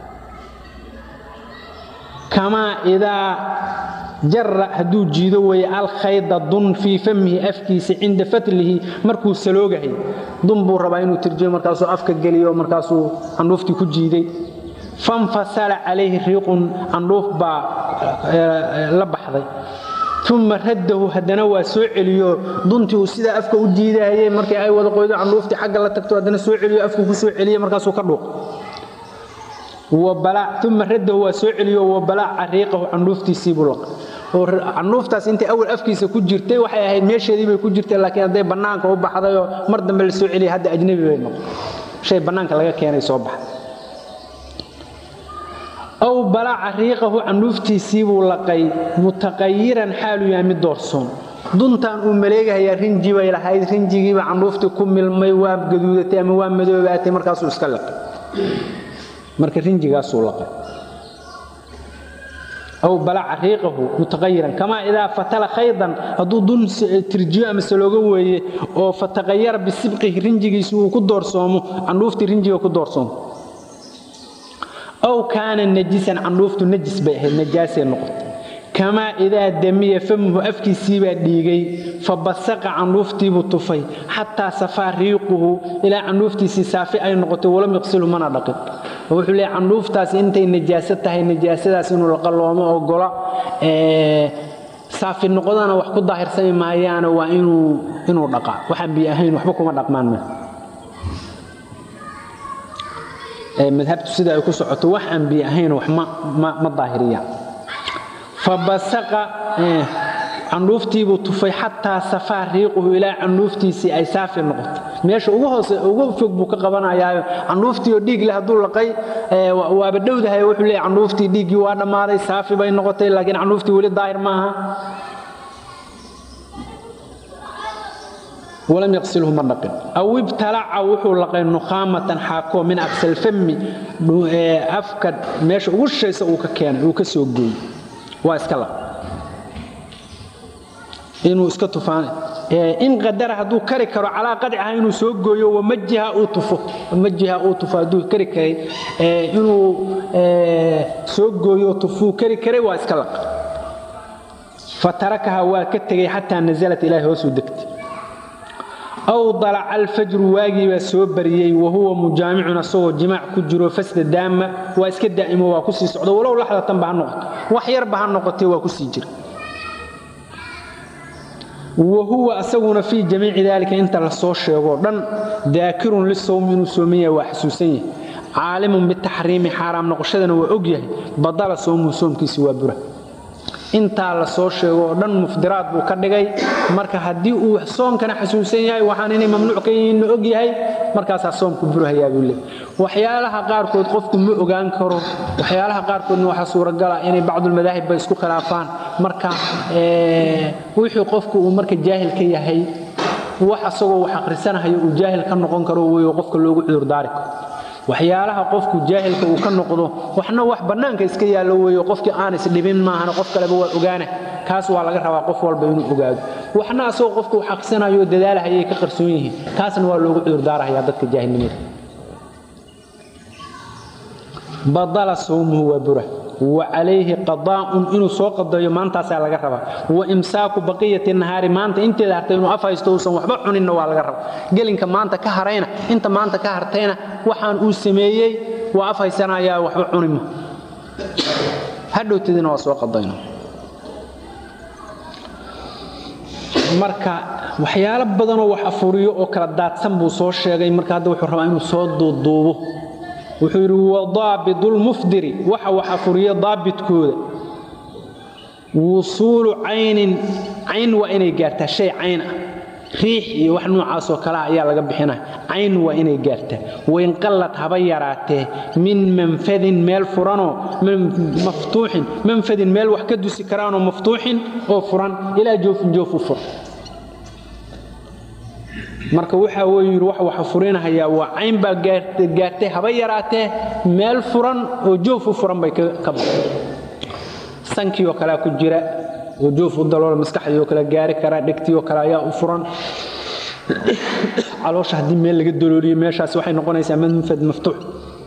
kamaa idaa jara hadduu jiido weeye alkhayda dun fii famihi afkiisa cinda fatlihi markuu saloogahay dun buu rabaa inuu tirjiyo markaasuu afka geliyo markaasuu candhuuftii ku jiiday fanfasala calayhi riiqun candhuuf baa la baxday uma raddahu haddana waa soo celiyo duntii uu sidaa afka u jiidahayey markii ay wada qoydo candhuuftii xagga la tagto haddana soo celiyo afku ku soo celiye markaasuu ka dhuuq uma raddahu waa soo celiyo wabalaaca riiqahu candhuuftiisiibuu laqay oo candhuuftaas intay awal afkiisa ku jirtay waxay ahayd meesheedii bay ku jirtay laakiin hadday bannaanka u baxdayoo mar dambe la soo celiyay hadda ajnabi bay noqon shay bannaanka laga keenay soo baxay aw balaaca riiqahu candhuuftiisiibuu laqay mutaqayiran xaalu yahay mid doorsoon duntan uu maleegahayaa rinji bay lahayd rinjigiiba candhuuftii ku milmay waa gaduudatay ama waa madoobaatay markaasuu iska laqay marka rinjigaasuu laqay aw balaaca riiqahu mutaqayiran kamaa idaa fatala khaydan hadduu dun tirjiyo ama salooga weeye oo fataqayara bisibqihi rinjigiisu uu ku doorsoomo candhuuftii rinjiga ku doorsoonto aw kaana najisan candhuuftu najis bay ahayd najaasay noqotay kamaa idaa damiya famuhu afkiisiibaa dhiigay fa basaqa candhuuftiibuu tufay xataa safaa riiquhu ilaa candhuuftiisii saafi ay noqotay walam yaqsilhu mana dhaqin wuxuu leeyahy candhuuftaasi intay najaaso tahay najaasadaas inuu la qaloomo ogola saafi noqodana wax ku daahirsami maayaana waa inuu dhaqaa waxaan biyo ahayn waxba kuma dhaqmaan ma madhabtu sida ay ku socoto wax aan biyo ahayn wax ma daahiriyaan fabasaqa candhuuftiibuu tufay xataa safaa riiquhu ilaa candhuuftiisii ay saafi noqotay meesha ugu hoose ugu fog buu ka qabanayaayo candhuuftii oo dhiig leh hadduu laqay waaba dhowdahay wuxuu leeyahy candhuuftii dhiiggii waa dhammaaday saafi bay noqotay laakiin candhuuftii weli daahir ma aha walam yaqsilhu ma dhaqin aw ibtalaca wuxuu laqay nukhaamatan xaakoo min aqsal fami afka meesha ugu shaysa uu ka keenay uu ka soo gooyey waa iska laq inuu iska tufaan in qadara hadduu kari karo calaa qadciha inuu soo gooyo wamajiha uu tufo wamajiha uu tufo hadduu kari karay inuu soo gooyo tufuu kari karay waa iska laq fatarakaha waa ka tegey xataa nasalat ilaahay hoosuu degtay aw dalaca alfajru waagii baa soo bariyey wahuwa mujaamicun asagoo jimaac ku jiro fasda daama waa iska daa'imo waa kusii socdo walow laxdatanba ha noqoto wax yarba ha noqotee waa kusii jira wahuwa asaguna fii jamiici daalika inta la soo sheegoo dhan daakirun lisowmi inuu sooman yahay waa xasuusan yahay caalimun bitaxriimi xaaraam noqoshadana waa og yahay badala sowmuhu soomkiisi waa bura intaa la soo sheego oo dhan mufdiraad buu ka dhigay marka haddii uu soomkana xasuusan yahay waxaan inay mamnuuc ka yihiinna og yahay markaasaa soomku burahayaa buu leey waxyaalaha qaarkood qofku ma ogaan karo waxyaalaha qaarkoodna waxaa suuragala inay bacdulmadaahib ba isku khilaafaan marka wixii qofku uu marka jaahil ka yahay wax asagoo wax akhrisanahayo uu jaahil ka noqon karo weyo qofka loogu cudurdaari karo waxyaalaha qofku jaahilka uu ka noqdo waxna wax bannaanka iska yaallo weeyo qofkii aan isdhibin maahana qof kaleba waa ogaana kaas waa laga rabaa qof walba inuu ogaado waxna asagoo qofku uu xaqsanayo dadaalahayay ka qarsoon yihiin kaasna waa loogu cudurdaarahayaa dadka jaahilnimada badala sawmuhu waa bura wa calayhi qadaa'un inuu soo qadayo maantaasaa laga rabaa wa imsaaku baqiyati nahaari maanta inteeda hartay inuu af haysto uusan waxba cuninna waa laga rabaa gelinka maanta ka harayna inta maanta ka hartayna waxaan uu sameeyey waa af haysanayaa waxba cunima hadhowtadina waa soo qadayna marka waxyaalo badanoo wax afuriyo oo kala daadsan buu soo sheegay marka hadda wuxuu rabaa inuu soo duuduubo wuxuu yidhi wadaabidulmufdiri waxa wax afuriya daabidkooda wusuulu caynin cayn waa inay gaartaa shay cayn ah riix iyo wax noocaasoo kale ah ayaa laga bixinaya cayn waa inay gaartaa wainqallad haba yaraatee min manfadin meel furanoo maftuuxin manfadin meel wax ka dusi karaanoo maftuuxin oo furan ilaa joofin joof u furan marka waxa wuu yidhi wax waxa furinahayaa waa cayn baa gaartay haba yaraatee meel furan oo joof u furan bay ka baxay sankii oo kalea ku jira oo joof u daloola maskaxdii oo kale gaari karaa dhegtii oo kale ayaa u furan caloosha haddii meel laga dalooliyo meeshaas waxay noqonaysaa manfad maftuux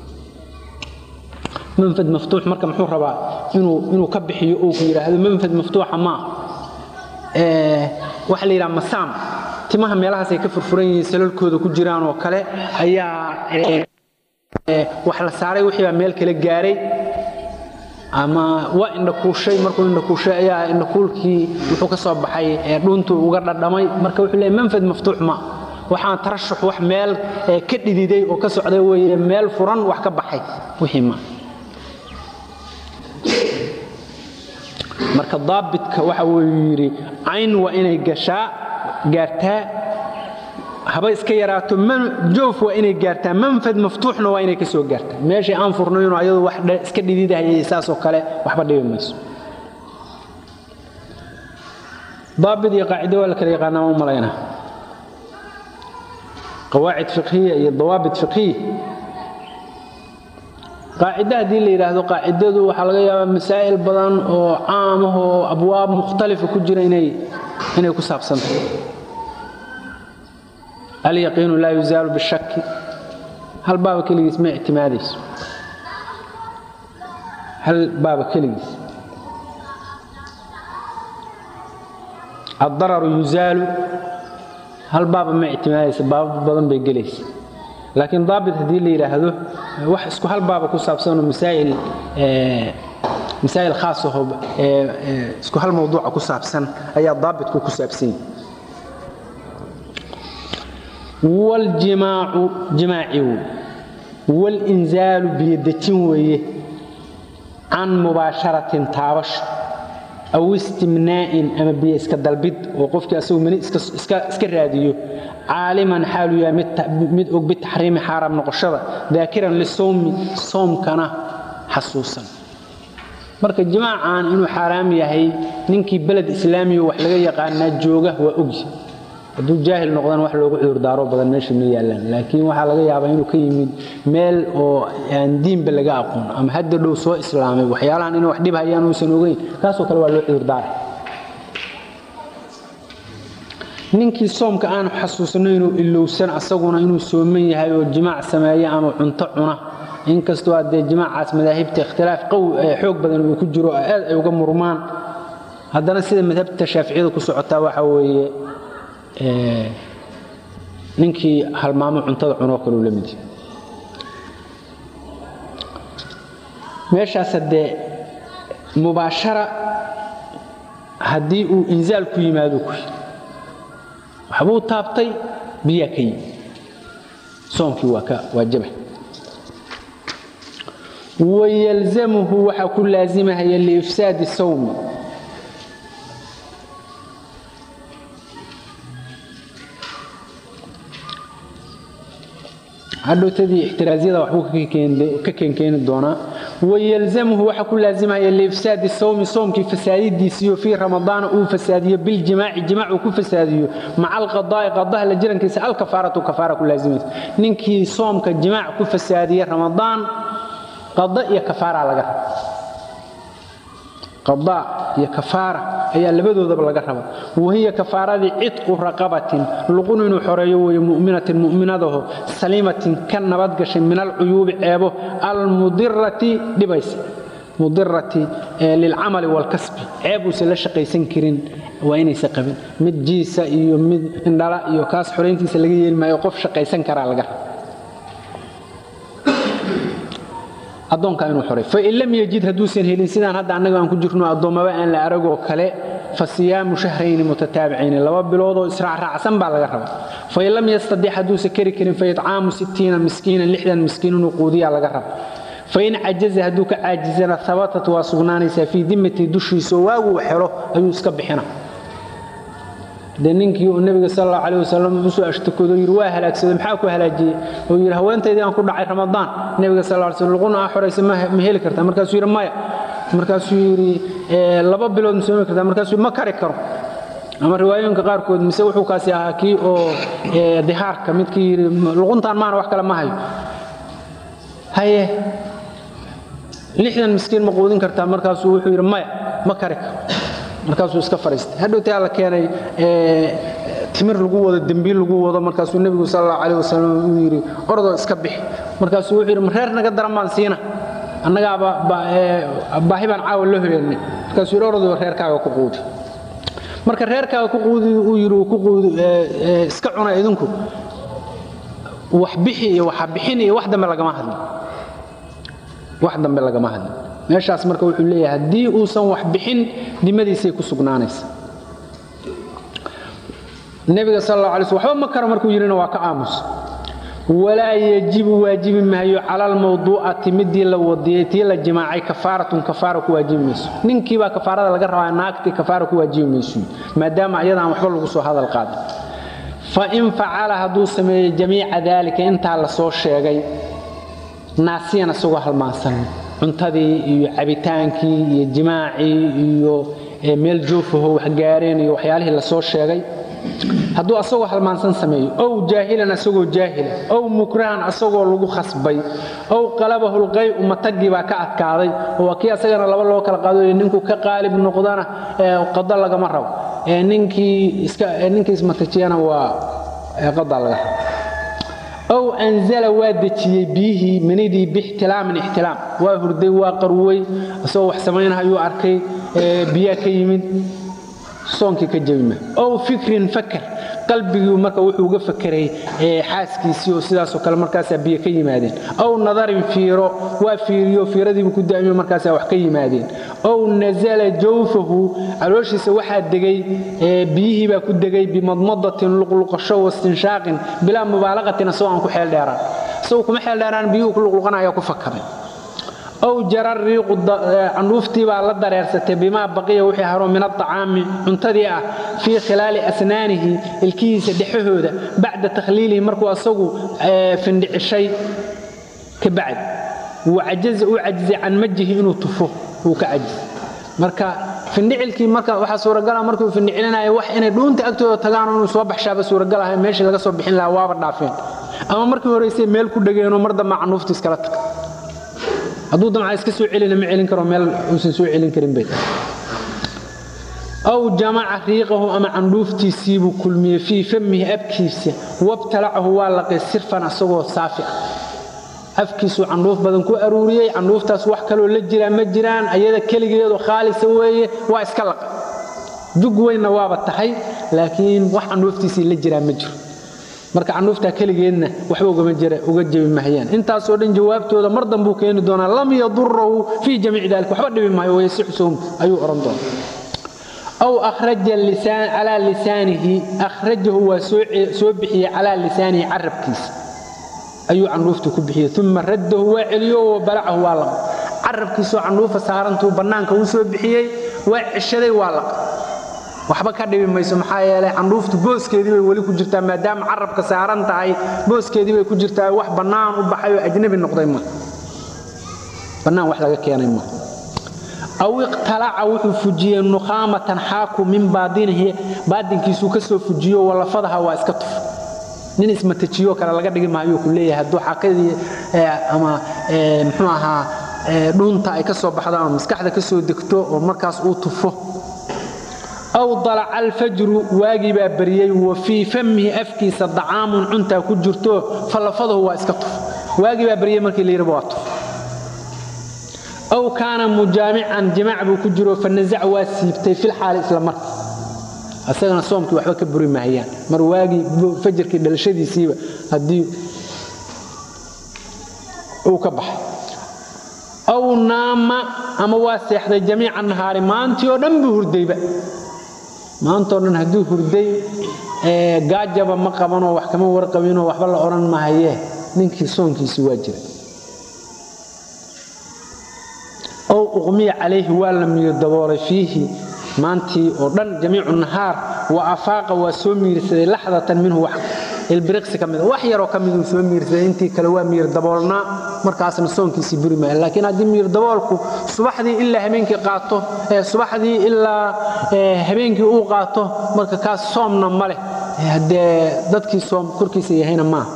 manfad maftuux marka muxuu rabaa inuu inuu ka bixiyo oo ku yidhaahdo manfad maftuuxa ma ah waxa la yidhaha masaam timaha meelahaasay ka furfuran yihiin salalkooda ku jiraan oo kale ayaa wax la saaray wixii baa meel kale gaaray ama waa indhakuushay markuu indhakuushay ayaa indhakuulkii wuxuu ka soo baxay dhuntuu uga dhadhamay marka wuxuu leeyahy manfad maftuux ma waxaan tarashux wax meel ka dhididay oo ka socday weeye meel furan wax ka baxay wixii ma marka daabidka waxa uu yidhi cayn waa inay gashaa gaartaa haba iska yaraato joof waa inay gaartaa manfad maftuuxna waa inay ka soo gaartaa meeshii aan furnayno ayadu wax iska dhididahayay saasoo kale waxba dhibi mayso daabid iyo qaacido waa la kala yaqaanaa ma u malaynaa qawaacid fiqhiya iyo dawaabit fiqhiya qaacido haddii la yidhaahdo qaacidadu waxaa laga yaabaa masaa'il badan oo caam ah oo abwaab mukhtalifa ku jira inay inay ku saabsantahay alyaqiinu laa yuzaalu bishaki hal baaba keligiis ma ictimaadayso hal baaba keligiis addararu yuzaalu hal baaba ma ictimaadaysa baaba badan bay gelaysa laakiin daabit haddii la yidhaahdo wax isku hal baaba ku saabsanoo masaa'il masaa'il khaas aho isku hal mawduuca ku saabsan ayaa daabitku ku saabsan yahay waljimaacu jimaaci wey walinzaalu biyodejin weeye can mubaasharatin taabasho aw istimnaa'in ama biyo iska dalbid oo qofkii asagu mani iska raadiyo caaliman xaaluu yahay mid og bitaxriimi xaaraam noqoshada daakiran lisowmi soomkana xasuusan marka jimaacan inuu xaaraam yahay ninkii beled islaamiya wax laga yaqaanaa jooga waa ogyi hadduu jaahil noqdana wax loogu cudurdaaro badan meesha ma yaallaan laakiin waxaa laga yaabaa inuu ka yimid meel oo aan diinba laga aqoon ama hadda dhow soo islaamay waxyaalahan inay wax dhib hayaan uusan ogeyn kaasoo kale waa loo cudurdaaray ninkii soomka aanu xasuusno inuu ilowsan asaguna inuu sooman yahay oo jimaac sameeya ama cunto cuna inkastoo haddee jimaacaas madaahibta ikhtilaaf xoog badan uu ku jiro aad ay uga murmaan haddana sida madhabta shaaficiyada ku socotaa waxa weeye ninkii halmaamo cuntada cunoo kaleu la mid meeshaas haddee mubaashara haddii uu inzaal ku yimaado ku waxbuu taabtay biyaa ka yimi soomkii waa ka waajaba wayalzamuhu waxaa ku laazimahaya liifsaadi sawmi hadhowtadii ixtiraazyada waxbuu ka keenkeeni doonaa wayalzamuhu waxaa ku laazimaya liifsaadi sawmi soomkii fasaadidiisiyo fii ramadaana uu fasaadiyo biljimaaci jimaac uu ku fasaadiyo maca alqadaa'i qadaha la jirankiisa alkafaaratu kafaara ku laazimaysa ninkii soomka jimaac ku fasaadiya ramadaan qada iyo kafaara laga raba qadaa iyo kafaara ayaa labadoodaba laga raba wahiya kafaaradii cidqu raqabatin luqun inuu xoreeyo weeye mu'minatin mu'minadaho saliimatin ka nabadgashay min alcuyuubi ceebo almudirati dhibaysa mudirati lilcamali waalkasbi ceeb uusan la shaqaysan karin waa inaysa qabin mid jiisa iyo mid indhala iyo kaas xorayntiisa laga yeeli maayo qof shaqaysan karaa laga raba addoonka inuu xoray fain lam yajid hadduusan helin sidaan hadda annaga aan ku jirno addoommaba aan la aragoo kale fa siyaamu shahrayni mutataabicayni laba biloodoo israacraacsan baa laga raba fain lam yastadic hadduusan keri karin fa itcaamu sittiina miskiinan lixdan miskiin inuu quudiyaa laga raba fain cajaza hadduu ka caajizana habatat waa sugnaanaysaa fii dimmati dushiisaoo waaguu xelo ayuu iska bixina de ninkii uu nebiga sal allahu calayh wasalam usoo ashtakoodo yidhi waa halaagsaday maxaa ku halaajiyey oo yidhi haweentaydii aan ku dhacay ramadaan nebiga sal alla slam luquna aa xoraysa ma heli kartaa markaasuu yidhi maya markaasuu yidhi laba bilood ma soomi kartaa markaasuu ma kari karo ama riwaayooyinka qaarkood mise wuxuu kaasi ahaa kii oo dihaarka midkii yidhi luquntaan maana wax kale ma hayo haye lixdan miskiin ma quudin kartaa markaasuu wuxuu yidhi maya ma kari karo markaasuu iska fariistay hadhowtii alla keenay timir lagu wado dembiil lagu wado markaasuu nebigu sal allahu calayh wasalam uu yidhi ordoo iska bixi markaasuu wuxuu yidhi ma reer naga daran baan siina annagaaba baahi baan caawa loo heleelnay markaasuu yidhi ordoo reerkaaga ku quudi marka reerkaaga ku quudi uu yidhi ku quudi iska cuna idinku wax bixi iyo waxa bixin iyo wax dambe lagama hadlin wax dambe lagama hadlin meeshaas marka wuxuu leeyahay haddii uusan wax bixin dimadiisay ku sugnaanaysa nebiga sal alla alay sl waxba ma karo markuu yidhina waa ka aamus walaa yajibu waajibi maayo cala almawduucati midii la wadiyey tii la jimaacay kafaaratun kafaara ku waajibi mayso ninkiibaa kafaarada laga rabaa naagtii kafaara ku waajibi mayso maadaama iyada aan waxba lagu soo hadal qaadin fain facala hadduu sameeyo jamiica daalika intaa la soo sheegay naasiyan isagoo halmaansan cuntadii iyo cabitaankii iyo jimaacii iyo meel joofaho waxgaareen iyo waxyaalihii la soo sheegay hadduu asagoo halmaansan sameeyo ow jaahilan asagoo jaahila ow mukrahan asagoo lagu khasbay ow qalabahu lqay'u matagii baa ka adkaaday oo kii asagana laba loo kala qaado ninku ka qaalib noqdana qado lagama rabo ninkii ismatajiyana waa qada laga rabo ow anzala waa dejiyey biyihii manidii bixtilaamin ixtilaam waa hurday waa qarwey isagoo wax samaynahayuu arkay biyaa ka yimid soonkii ka jebima ow fikrin fakar qalbigii marka wuxuu uga fakeray xaaskiisii oo sidaasoo kale markaasaa biyo ka yimaadeen ow nadarin fiiro waa fiiriyo fiiradiibu ku daamiyo markaasaa wax ka yimaadeen ow nazala jawfahu calooshiisa waxaa degay biyihii baa ku degay bimadmadatin luqluqasho wastinshaaqin bilaa mubaalaqatin asagoo aan ku xeel dheeraan isagoo kuma xeel dheeraan biyuhu ku luqluqanaya ku fakaray ow jara riiqu candhuuftii baa la dareersatay bimaa baqiya wixii haro min aطacaami cuntadii ah fii khilaali asnaanihi ilkihiisa dhexahooda bacda takhliilihi markuu asagu findhicishay ka bacd wacajaza uu cajizay can majihi inuu tufo wuu ka cajizay marka findhicilkii marka waxaa suuragala markuu findhicilinaya wax inay dhuunta agtooda tagaan inuu soo baxshaaba suuragal ahay meeshii laga soo bixin lahaa waaba dhaafeen ama markii horeysay meel ku dhegeenoo mar damba candhuufta iskala tag hadduu damca iska soo celina ma celin karo meel uusan soo celin karin bay aw jamaca riiqahu ama candhuuftiisiibuu kulmiyey fii famihi afkiisa wabtalacahu waa laqay sirfan asagoo saafi ah afkiisuu candhuuf badan ku aruuriyey candhuuftaas wax kaloo la jiraa ma jiraan ayada keligeedu khaalisa weeye waa iska laqay jug weynna waaba tahay laakiin wax candhuuftiisii la jiraa ma jiro marka candhuuftaa keligeedna waxba uga jebi mahayaan intaasoo dhan jawaabtooda mar dambuu keeni doonaa lam yadurahu fii jamiici dalik waxba dhibi maayo wayasixu sowm ayuu odhan doonaa aw akhraja calaa lisaanihi akhrajahu waa soo bixiyey calaa lisaanihi carabkiisa ayuu candhuufta ku bixiyey uma raddahu waa celiyo wa balacahu waa laqa carabkiisoo candhuufa saarantuu bannaanka uu soo bixiyey waa ceshaday waa laqa waxba ka dhibi mayso maxaa yeelay candhuuftu booskeedii bay weli ku jirtaa maadaama carabka saaran tahay booskeedii bay ku jirtaa wax bannaan u baxay oo ajnabi noqday ma bannaan wax laga keenay ma aw iqtalaca wuxuu fujiyey nukhaamatan xaaku min baadinihi baadinkiisuu ka soo fujiyo walafadaha waa iska tuf nin ismatajiyo kale laga dhigi maayuu ku leeyahay hadduu xaaqadii ama muxuu ahaa dhuunta ay ka soo baxdo ama maskaxda ka soo degto oo markaas uu tufo aw dalaca alfajru waagii baa baryey wa fii famihi afkiisa dacaamun cuntaa ku jirto falafadahu waa iska tuf waagii baa baryey markii la yidhaba waa tuf aw kaana mujaamican jimaac buu ku jiro fanazac waa siibtay filxaali isla marka asagana soomkii waxba ka buri mahayaan mar waagii fajarkii dhalashadiisiiba haddii uu ka baxay aw naama ama waa seexday jamiica nahaari maantii oo dhan buu hurdayba maantao dhan hadduu hurday gaajaba ma qabanoo wax kama warqabinoo waxba la odhan mahayee ninkii soonkiisii waa jira ow uqmiya calayhi waa la miyo daboolay fiihi maantii oo dhan jamiicu nahaar wa afaaqa waa soo miirsaday laxdatan minhu wax ilbiriqsi ka mida wax yaroo ka miduu soo miirsaday intii kale waa miir daboolnaa markaasna soonkiisii buri maaya laakiin haddii miir daboolku subaxdii ilaa habeenkii qaato subaxdii ilaa habeenkii uu qaato marka kaas soomna ma leh haddee dadkii soom korkiisa yahayna maaha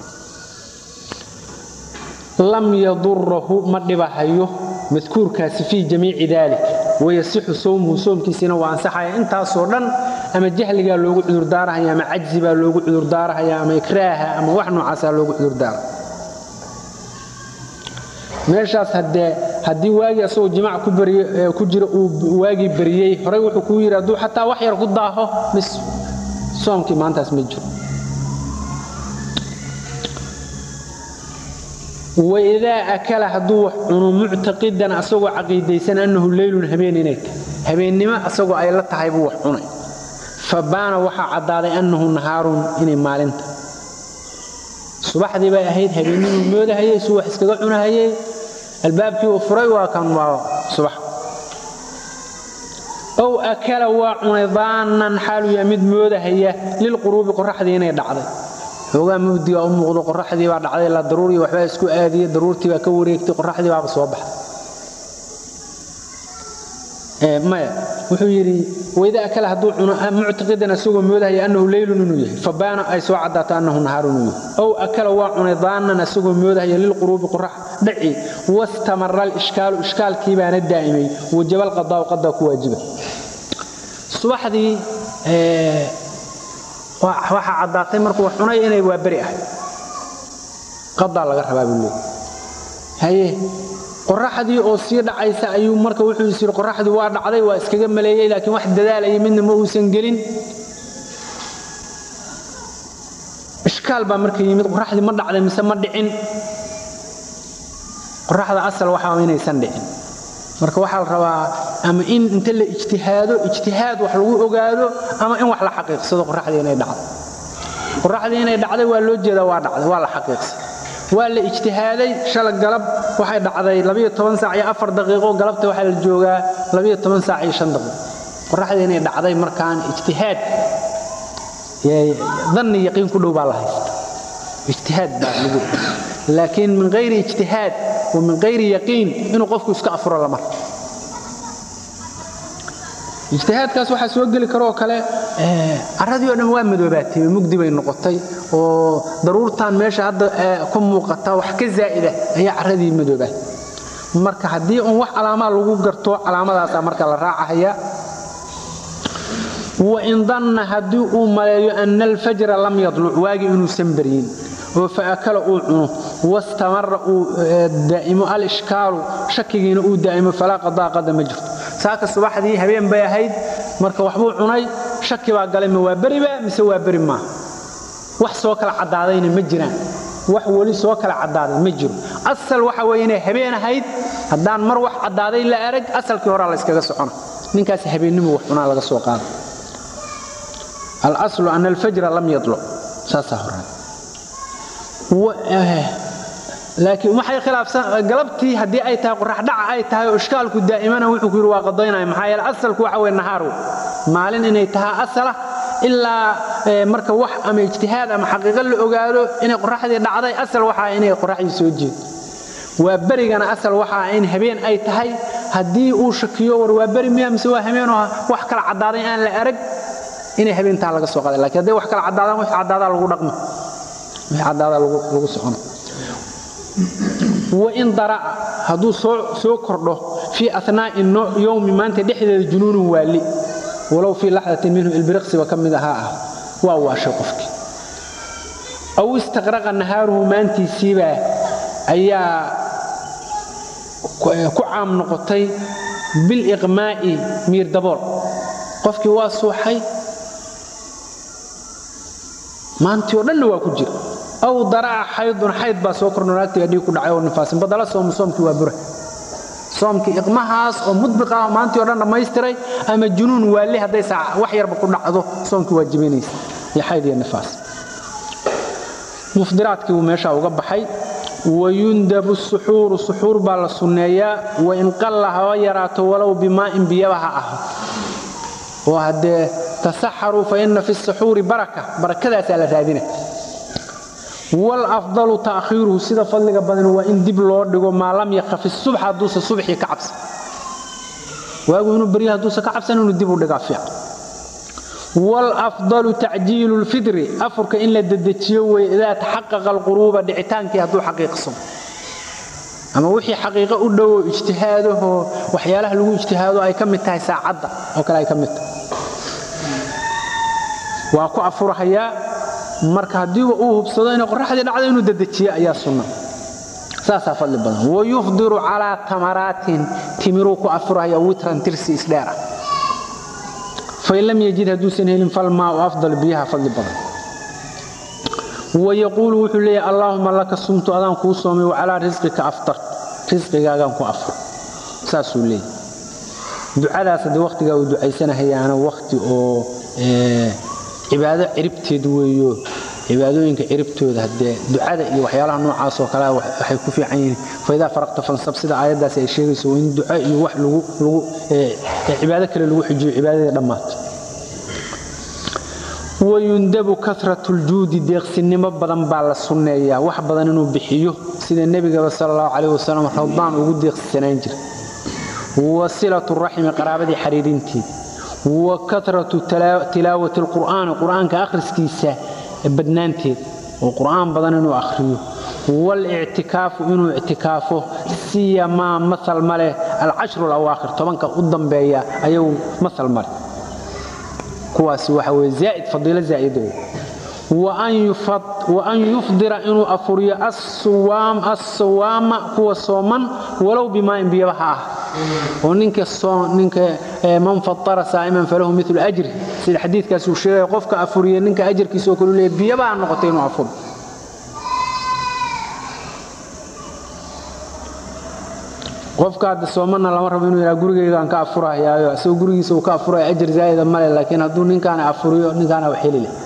lam yadurahu ma dhibahayo madkuurkaasi fii jamiici dalik wayasixu sowmuhu soomkiisiina waa ansaxaya intaasoo dhan ama jahligaa loogu cudurdaarahaya ama cajzi baa loogu cudurdaarahaya ama ikraaha ama wax noocaasaa loogu cudurdaara meeshaas haddee haddii waagii asagoo jimaac ku jira uu waagii bariyey horey wuxuu kuu yidhi hadduu xataa wax yar ku daaho mis soomkii maantaas ma jiro waidaa akala hadduu wax cuno muctaqidan asagoo caqiidaysan annahu leylun habeen inay tahay habeennimo asagoo ay la tahay buu wax cunay fa baana waxaa caddaaday annahu nahaarun inay maalinta subaxdii bay ahayd habeennimuu moodahayey suu wax iskaga cunahayey albaabkii uu furay waa kan waa subax ow akala waa cunay daannan xaaluu yaa mid moodahaya lilquruubi qoraxdii inay dhacday xoogaa mugdiga u muuqdo qoraxdii baa dhacday la daruuriy waxbaa isku aadiyey daruurtii baa ka wareegtay qoraxdii baaba soo baxday maya wuxuu yidhi waidaa akala hadduu cuno muctaqidan asagoo moodahaya annahu leylun inuu yahay fabaana ay soo caddaato annahu nahaarun inuu yahay ow akala waa cunay daannan asagoo moodahaya lilquruubi qorax dhaci wastamara alishkaalu ishkaalkii baana daa'imay wajaba alqadaa'u qadaa ku waajiba subaxdii waxaa caddaatay markuu wax cunay inay waa beri ahay qadaa laga rabaa buu leey haye qoraxdii oo sii dhacaysa ayuu marka wuxuu is yidhi qoraxdii waa dhacday waa iskaga maleeyey laakiin wax dadaalaya midna ma uusan gelin ishkaal baa marka yimid qoraxdii ma dhacday mise ma dhicin qoraxda asal waxaa inaysan dhicin marka waxaa la rabaa ama in inta la ijtihaado ijtihaad wax lagu ogaado ama in wax la xaqiiqsado qoraxdii inay dhacday qoraxdii inay dhacday waa loo jeedaa waa dhacday waa la xaqiiqsay waa la ijtihaaday shala galab waxay dhacday labiyo toban saac iyo afar daqiiqo galabta waxaa la joogaa labiyo toban saac iyo shan daqiiqo qoraxdii inay dhacday markaan ijtihaad danni yaqiin ku dhow baa la haysta ijtihaad baa lagu laakiin min hayri ijtihaad wa min hayri yaqiin inuu qofku iska afuro lama ijtihaadkaas waxaa soo geli karoo kale caradii oo dhan waa madoobaatay mugdi bay noqotay oo daruurtan meesha hadda ku muuqata wax ka zaa'ida ayaa caradii madoobaatay marka haddii uun wax calaamaa lagu garto calaamadaasaa marka la raacahaya wain danna haddii uu maleeyo ana alfajra lam yadluc waagii inuusan baryin oo faakala uu cuno wastamara uu daa'imo alishkaalu shakigiina uu daa'imo falaa qadaa qada ma jirto saaka subaxdii habeen bay ahayd marka waxbuu cunay shaki baa galay ma waa beriba mise waa beri maaha wax soo kala caddaadayna ma jiraan wax weli soo kala caddaaday ma jiro asal waxa weeye inay habeen ahayd haddaan mar wax caddaaday la arag asalkii horaa la yskaga socona ninkaas habeennimo wax cunaa laga soo qaada alaslu ana alfajra lam yadluc saasaa horaan laakiin waxay khilaafsan galabtii haddii ay tahay qorax dhaca ay tahay oo ishkaalku daa'imana wuxuu ku yidhi waa qadaynaya maxaa yeele asalku waxa weye nahaar maalin inay tahaa asala ilaa marka wax ama ijtihaad ama xaqiiqo la ogaado inay qoraxdii dhacday asal waxaa inay qoraxdii soo jeedo waa berigana asal waxaa in habeen ay tahay haddii uu shakiyo war waa beri miya mise waa habeenoo wax kala caddaaday aan la arag inay habeentaa laga soo qaday lakin hadday wax kala caddaadaan wix caddaadaa lagu dhaqmo wix caddaadaa lagu socono wain dara'a hadduu soo kordho fii anaa'i yowmi maanta dhexdeeda junuunun waali walow fii laxdatin minhu ilbiriqsiba ka mid ahaa ah waa waashay qofkii aw istaqraqa nahaaruhu maantiisiibaa ayaa ku caam noqotay biliqmaa'i miir dabool qofkii waa suuxay maantii oo dhanna waa ku jira aw dara'a xaydun xayd baa soo kordho naagtiga dhiig ku dhacay oo nifaasin badala soomu soomkii waa bura soomkii iqmahaas oo mudbiqa ah maantii oo dhan dhammaystiray ama junuun waali hadday saac wax yarba ku dhacdo soomkii waa jibinaysa iyo xayd iyo nifaas mufdiraadkii buu meeshaa uga baxay wayundabu suxuuru suxuur baa la sunneeyaa wain qalla haba yaraato walow bimaa'in biyaba ha aho oo haddee tasaxaruu fa inna fi suxuuri baraka barakadaasaa la raadina wlafdalu taakhiiruhu sida fadliga badan waa in dib loo dhigo maa lam yakafi subx hadduusa subxii ka cabsan waagu inuu barya hadduusa ka cabsan inuu dib u dhigaa fiican wlafdalu tacjiilu lfidri afurka in la dedejiyo wey idaa taxaqaqa alquruuba dhicitaankii hadduu xaqiiqsamo ama wixii xaqiiqo u dhowo ijtihaadahoo waxyaalaha lagu ijtihaado ay ka mid tahay saacadda oo kale ay ka mid tahay waa ku afurhayaa marka haddiiba uu hubsado inay qoraxdii dhacdo inuu dedejiyo ayaa sunna saasaa fadli badan wayufdiru calaa tamaraatin timiruu ku afurhaya witran tirsi isdheera fain lam yajid hadduusan helin falmaau afdal biyaha fadli badan wayaquulu wuxuu leeyahy allaahuma laka sumtu adaan kuu soomay wacalaa risqika aftar risqigaagaan ku afur saasuu leeyahy ducadaas haddii wakhtigaa uu ducaysanahayaana wakhti oo cibaado ciribteed weeyo cibaadooyinka ciribtooda haddee ducada iyo waxyaalaha noocaasoo kale waxay ku fiican yihiin faidaa faraqta fansab sida aayaddaasi ay sheegayso in duco iyo wax lagu cibaado kale lagu xijiyo cibaadadii dhammaato wayundabu karatu ljuudi deeqsinimo badan baa la sunneeyaa wax badan inuu bixiyo sida nebigaba sala allahu calayh wasalam ramadaan ugu deeqsisanaan jira wasilatu raxmi qaraabadii xariirinteed wa karatu tilaawati alqur'aani qur'aanka akhriskiisa badnaanteed oo qur'aan badan inuu akhriyo walictikaafu inuu ictikaafo siyamaa maal ma leh alcashru alawaakhir tobanka u dambeeya ayagu maal ma leh kuwaasi waxa weye zaa'id fadiilo zaa'ida wa an yufdira inuu afuriyo assawaama kuwa sooman walow bimaa'in biyaba ha ah oo ninka man fatara saa'iman falahu milu ajri sida xadiidkaas uu sheegaya qofka afuriya ninka ajarkiisa oo kalu leeya biyaba ha noqotay inuu afuro qofka hadda soomana lama rabo inuu yidhaha gurigaygaan ka afurahayaayo isagoo gurigiisa uu ka afuraya ajar zaa'ida male laakiin hadduu ninkaana afuriyo ninkaana wax heli leh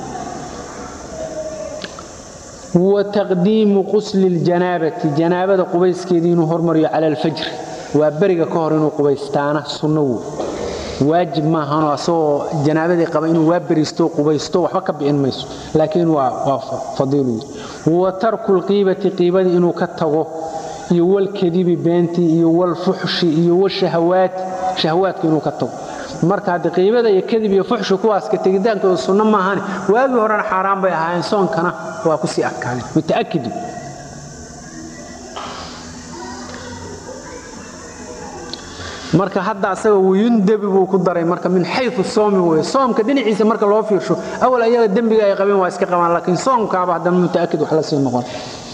wataqdiimu qusli ljanaabati janaabada qubayskeedii inuu hormariyo cala alfajri waa beriga ka hor inuu qubaystaana sunno wey waajib maahanoo asagoo janaabadii qaba inuu waa beriisto qubaysto waxba ka bi'in mayso laakiin waa fadiilu wa tarku lqiibati qiibadii inuu ka tago iyo walkadibi beentii iyo walfuxshi iyo washahawaati shahawaadka inuu ka tago marka hadde qiibada iyo kadib iyo fuxshi kuwaas ka tegitaankooda sunno maahane waagii horena xaaraan bay ahaayeen soonkana waa ku sii adkaadeen muta'akidu marka hadda asaga wuyundabi buu ku daray marka min xayu soomi wey soomka dhinaciisa marka loo fiirsho awal ayaga dembiga ay qabeen waa iska qabaan laakiin soomkaaba haddana mutaakid wax la sii noqon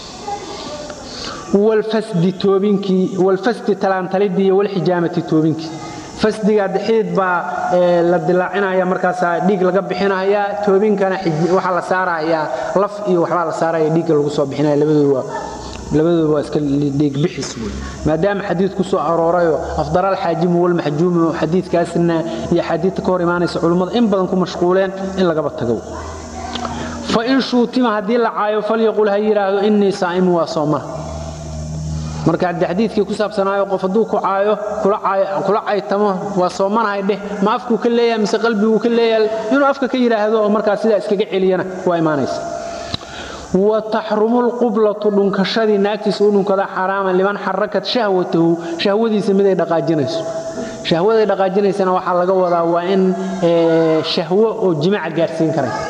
walfasdi toobinkii walfasdi talaantalidii iyo walxijaamati toobinkii fasdiga xidid baa la dilaacinaya markaasaa dhiig laga bixinayaa toobinkana waxaa la saarayaa laf iyo waxbaa la saaraya dhiigga lagu soo bixinaya labadoodu waa labadooda waa iska dhiigbixis wey maadaama xadiid ku soo aroorayoo afdal alxaajimu walmaxjuumu xadiidkaasna iyo xadiidta ka hor imaanaysa culummada in badan ku mashquuleen in lagaba tago fain shuutima haddii la caayo falyaqul ha yidhaahdo innii saa'imu waa soomana marka haddii xadiidkii ku saabsanaayo qof hadduu ku caayo kula caytamo waa soomanahay dheh ma afkuu ka leeyahay mise qalbiguu ka leeyahay inuu afka ka yidhaahdo oo markaa sidaa iskaga celiyana waa imaanaysa wa taxrumu lqublatu dhunkashadii naagtiisa u dhunkada xaraaman liman xarakat shahwatahu shahwadiisa miday dhaqaajinayso shahwaday dhaqaajinaysana waxaa laga wadaa waa in shahwo oo jimaca gaadhsiin karaysa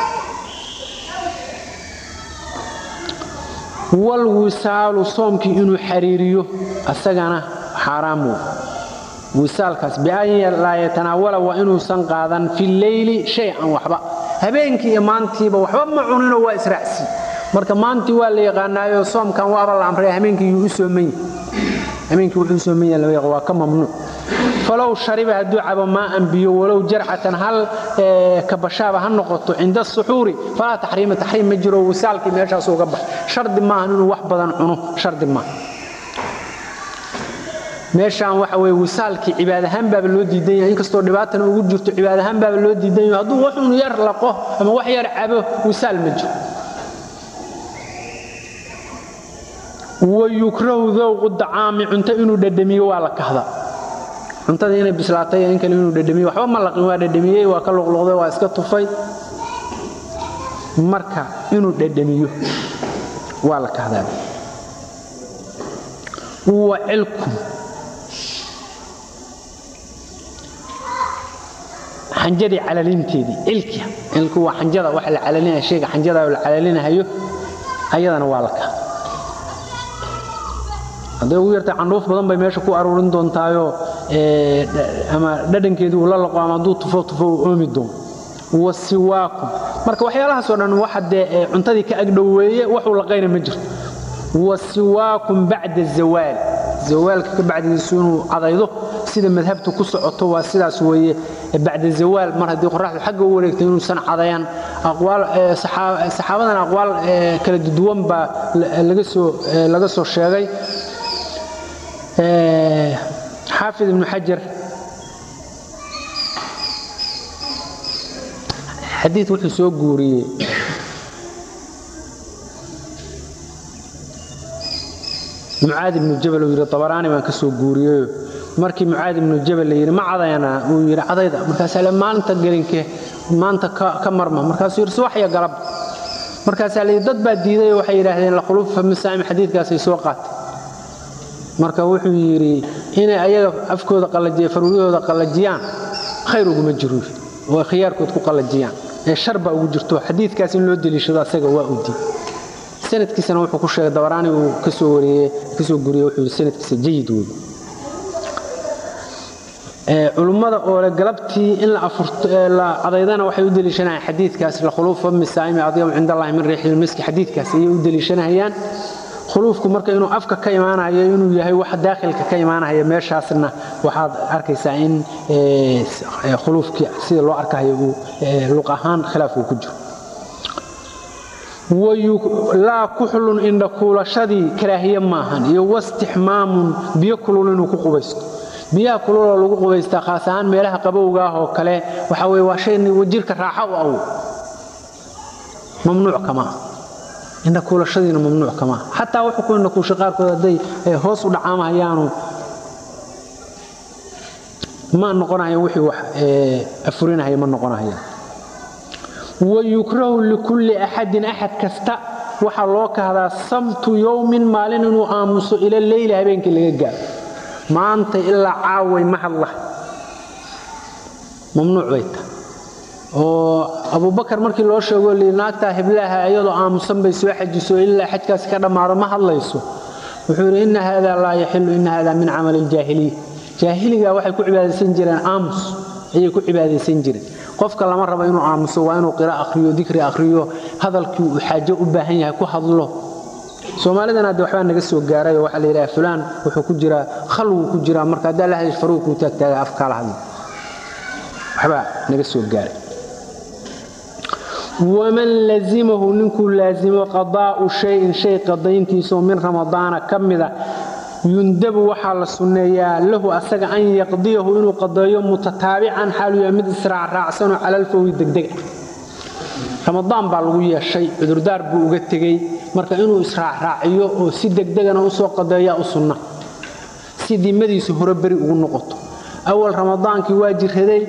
walwisaalu soomkii inuu xariiriyo asagana xaaraam wey wisaalkaas bian laa yatanaawala waa inuusan qaadan fi leyli shay-an waxba habeenkii iyo maantiiba waxba ma cuninoo waa israacsi marka maantii waa la yaqaanaayo soomkan waaba la amray habeenkii yuu u soomanya habeenkii wuxuu u soomanya lama yaqaan waa ka mamnuuc falow shariba hadduu cabo maaan biyo walow jarcatan hal kabashaaba ha noqoto cinda asuxuuri falaa taxriima taxriim ma jiro wisaalkii meeshaas uga bax shardi maahan inuu wax badan cuno shardi maaha meeshaan waxa weye wisaalkii cibaad ahaan baaba loo diidan yahay inkastoo dhibaatana ugu jirto cibaad ahaan baaba loo diidan yahay hadduu waxun yar laqo ama wax yar cabo wisaal ma jiro wayukrahu dowqu dacaami cunto inuu dhadhamiyo waa la kahda cuntada inay bislaatay in kale inuu dhadhamiyo waxba ma laqin waa dhadhamiyey waa ka luqluqday waa iska tufay marka inuu dhadhamiyo waa la kahdaa wa cilkum xanjadii calalinteedii cilki cilku waa xanjada waxa la calalinaya shayga xanjada la calalinahayo ayadana waa la kahda hadday ugu yartay candhuuf badan bay meesha ku aruurin doontaayoo ama dhadhankeedii uu la laqo ama hadduu tufo tufo uu oomi doono wa siwaakum marka waxyaalahaasoo dhan waxa dee cuntadii ka agdhoweeye waxuu laqayna ma jirto wa siwaakum bacda zawaal zawaalka ka bacdigiisu inuu cadaydo sida madhabtu ku socoto waa sidaas weeye bacda zawaal mar haddii qoraxdu xagga u wareegtay inuusan cadayan aqwaal saxaabadan aqwaal kala duwan baa laga soo laga soo sheegay xaafid ibnu xajar xadii wuxuu soo guuriyey mucaad ibnu jabal uu yidhi abaraani baan ka soo guuriyeyo markii mucaad ibnu jabal la yidhi ma cadayana uu yidhi cadayda markaasaa le maalinta gelinke maanta ka marma markaasuu yidhi subax iyo galab markaasaa la yidhi dad baa diiday oo waxay yidhaahdeen lakhuluufa misaa'im xadiidkaasay soo qaatay marka wuxuu yidhi inay ayaga afkooda qallajiya faruuryahooda qallajiyaan khayr uguma jiro oo khiyaarkood ku qallajiyaan ee shar baa ugu jirto xadiidkaas in loo deliishado asaga waa u diid sanadkiisana wuxuu ku sheegay dabaraani uu kasoo wariyey kasoo guriyey wuxuu yidhi sanadkiisa jayid wey culummada oo le galabtii in la cadaydana waxay u deliishanayaan xadiidkaas lakhuluufa misaa'imi adyamu cind allahi min riixi lmiski xadiidkaas ayay u deliishanayaan khuluufku marka inuu afka ka imaanayo inuu yahay wax daakhilka ka imaanaya meeshaasna waxaad arkaysaa in khuluufkii sida loo arkayo uu luq ahaan khilaaf uu ku jiro laa kuxlun indhakuulashadii karaahiye maahan iyo wastixmaamun biyo kulul inuu ku qubaysto biyaha kululoo lagu qubaystaa khaas ahaan meelaha qabowga ah oo kale waxa weye waa shay jirka raaxo u awow mamnuuc kama ah indhakuulashadiina mamnuuc kama ah xataa wuxuu ku indhakuusha qaarkood hadday hoos u dhacaamahayaanu ma noqonahayan wixii wax afurinahaya ma noqonahayaan wayukrahu likulli axadin axad kasta waxaa loo kahdaa samtu yowmin maalin inuu aamuso ila leyli habeenkii laga gaaro maanta ilaa caaway ma hadla mamnuuc bay tahay oo abubakar markii loo sheego li naagtaa hiblaaha iyadoo aamusan bay soo xajiso ilaa xajkaasi ka dhammaado ma hadlayso wuxuu yidhi ina hada laa yaxilu ina hada min camali iljaahiliya jaahiliga waxay ku cibaadaysan jireen aamus ayay ku cibaadaysan jireen qofka lama rabo inuu aamuso waa inuu qira akhriyo dikri akhriyo hadalkii uu xaajo u baahan yahay ku hadlo soomaalidana hadda waxbaa naga soo gaaray oo waxaa la yidhaha fulaan wuxuu ku jiraa khalwuu ku jiraa marka haddaa la hadlish faruu kuu taagtaaga afkaala hadlo waxbaa naga soo gaaray waman lazimahu ninkuu laazimo qadaa'u shayin shay qadayntiisaoo min ramadaana ka mida yundabu waxaa la sunneeyaa lahu asaga an yaqdiyahu inuu qadeeyo mutataabican xaalu yahay mid israacraacsanoo calalfowgi degdega ramadaan baa lagu yeeshay cudurdaar buu uga tegey marka inuu israacraaciyo oo si degdegana usoo qadeeyaa u sunna si dimadiisu hore beri ugu noqoto awal ramadaankii waa jiraday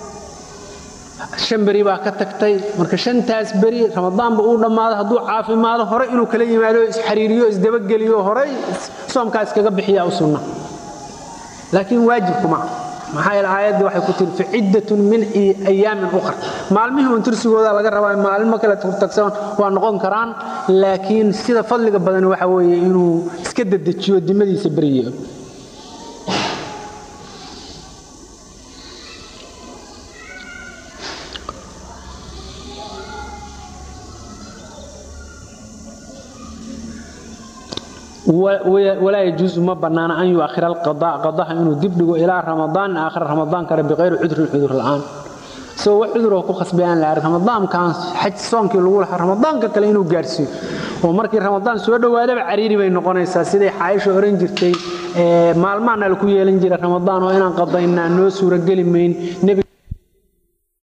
shan beri baa ka tagtay marka shantaas beri ramadaanba uu dhammaado hadduu caafimaado hore inuu kala yimaado isxariiriyo isdabageliyo horey soomkaa iskaga bixiyaa u sunna laakiin waajibkuma maxaa yeele aayaddii waxay ku tiri faciddatun min ayaamin ukhar maalmihii uun tirsigooda laga rabaa maalmo kale tagsan waa noqon karaan laakiin sida fadliga badan waxa weeye inuu iska dedejiyo dimadiisa beriyo walaa yajuusu ma bannaana an yuakhira alqadaa qadaha inuu dib dhigo ilaa ramadaan aakhira ramadaan kale biqayri cudrin cudur la'aan isagoo wax cuduroo ku khasbay aan la arag ramadaankan xaj soonkii lagu lahaa ramadaanka kale inuu gaarsiiyo oo markii ramadaan soo dhowaadaba cariiri bay noqonaysaa siday xaayisha oran jirtay maalmaana laku yeelan jira ramadaan oo inaan qadaynaa noo suurageli mayn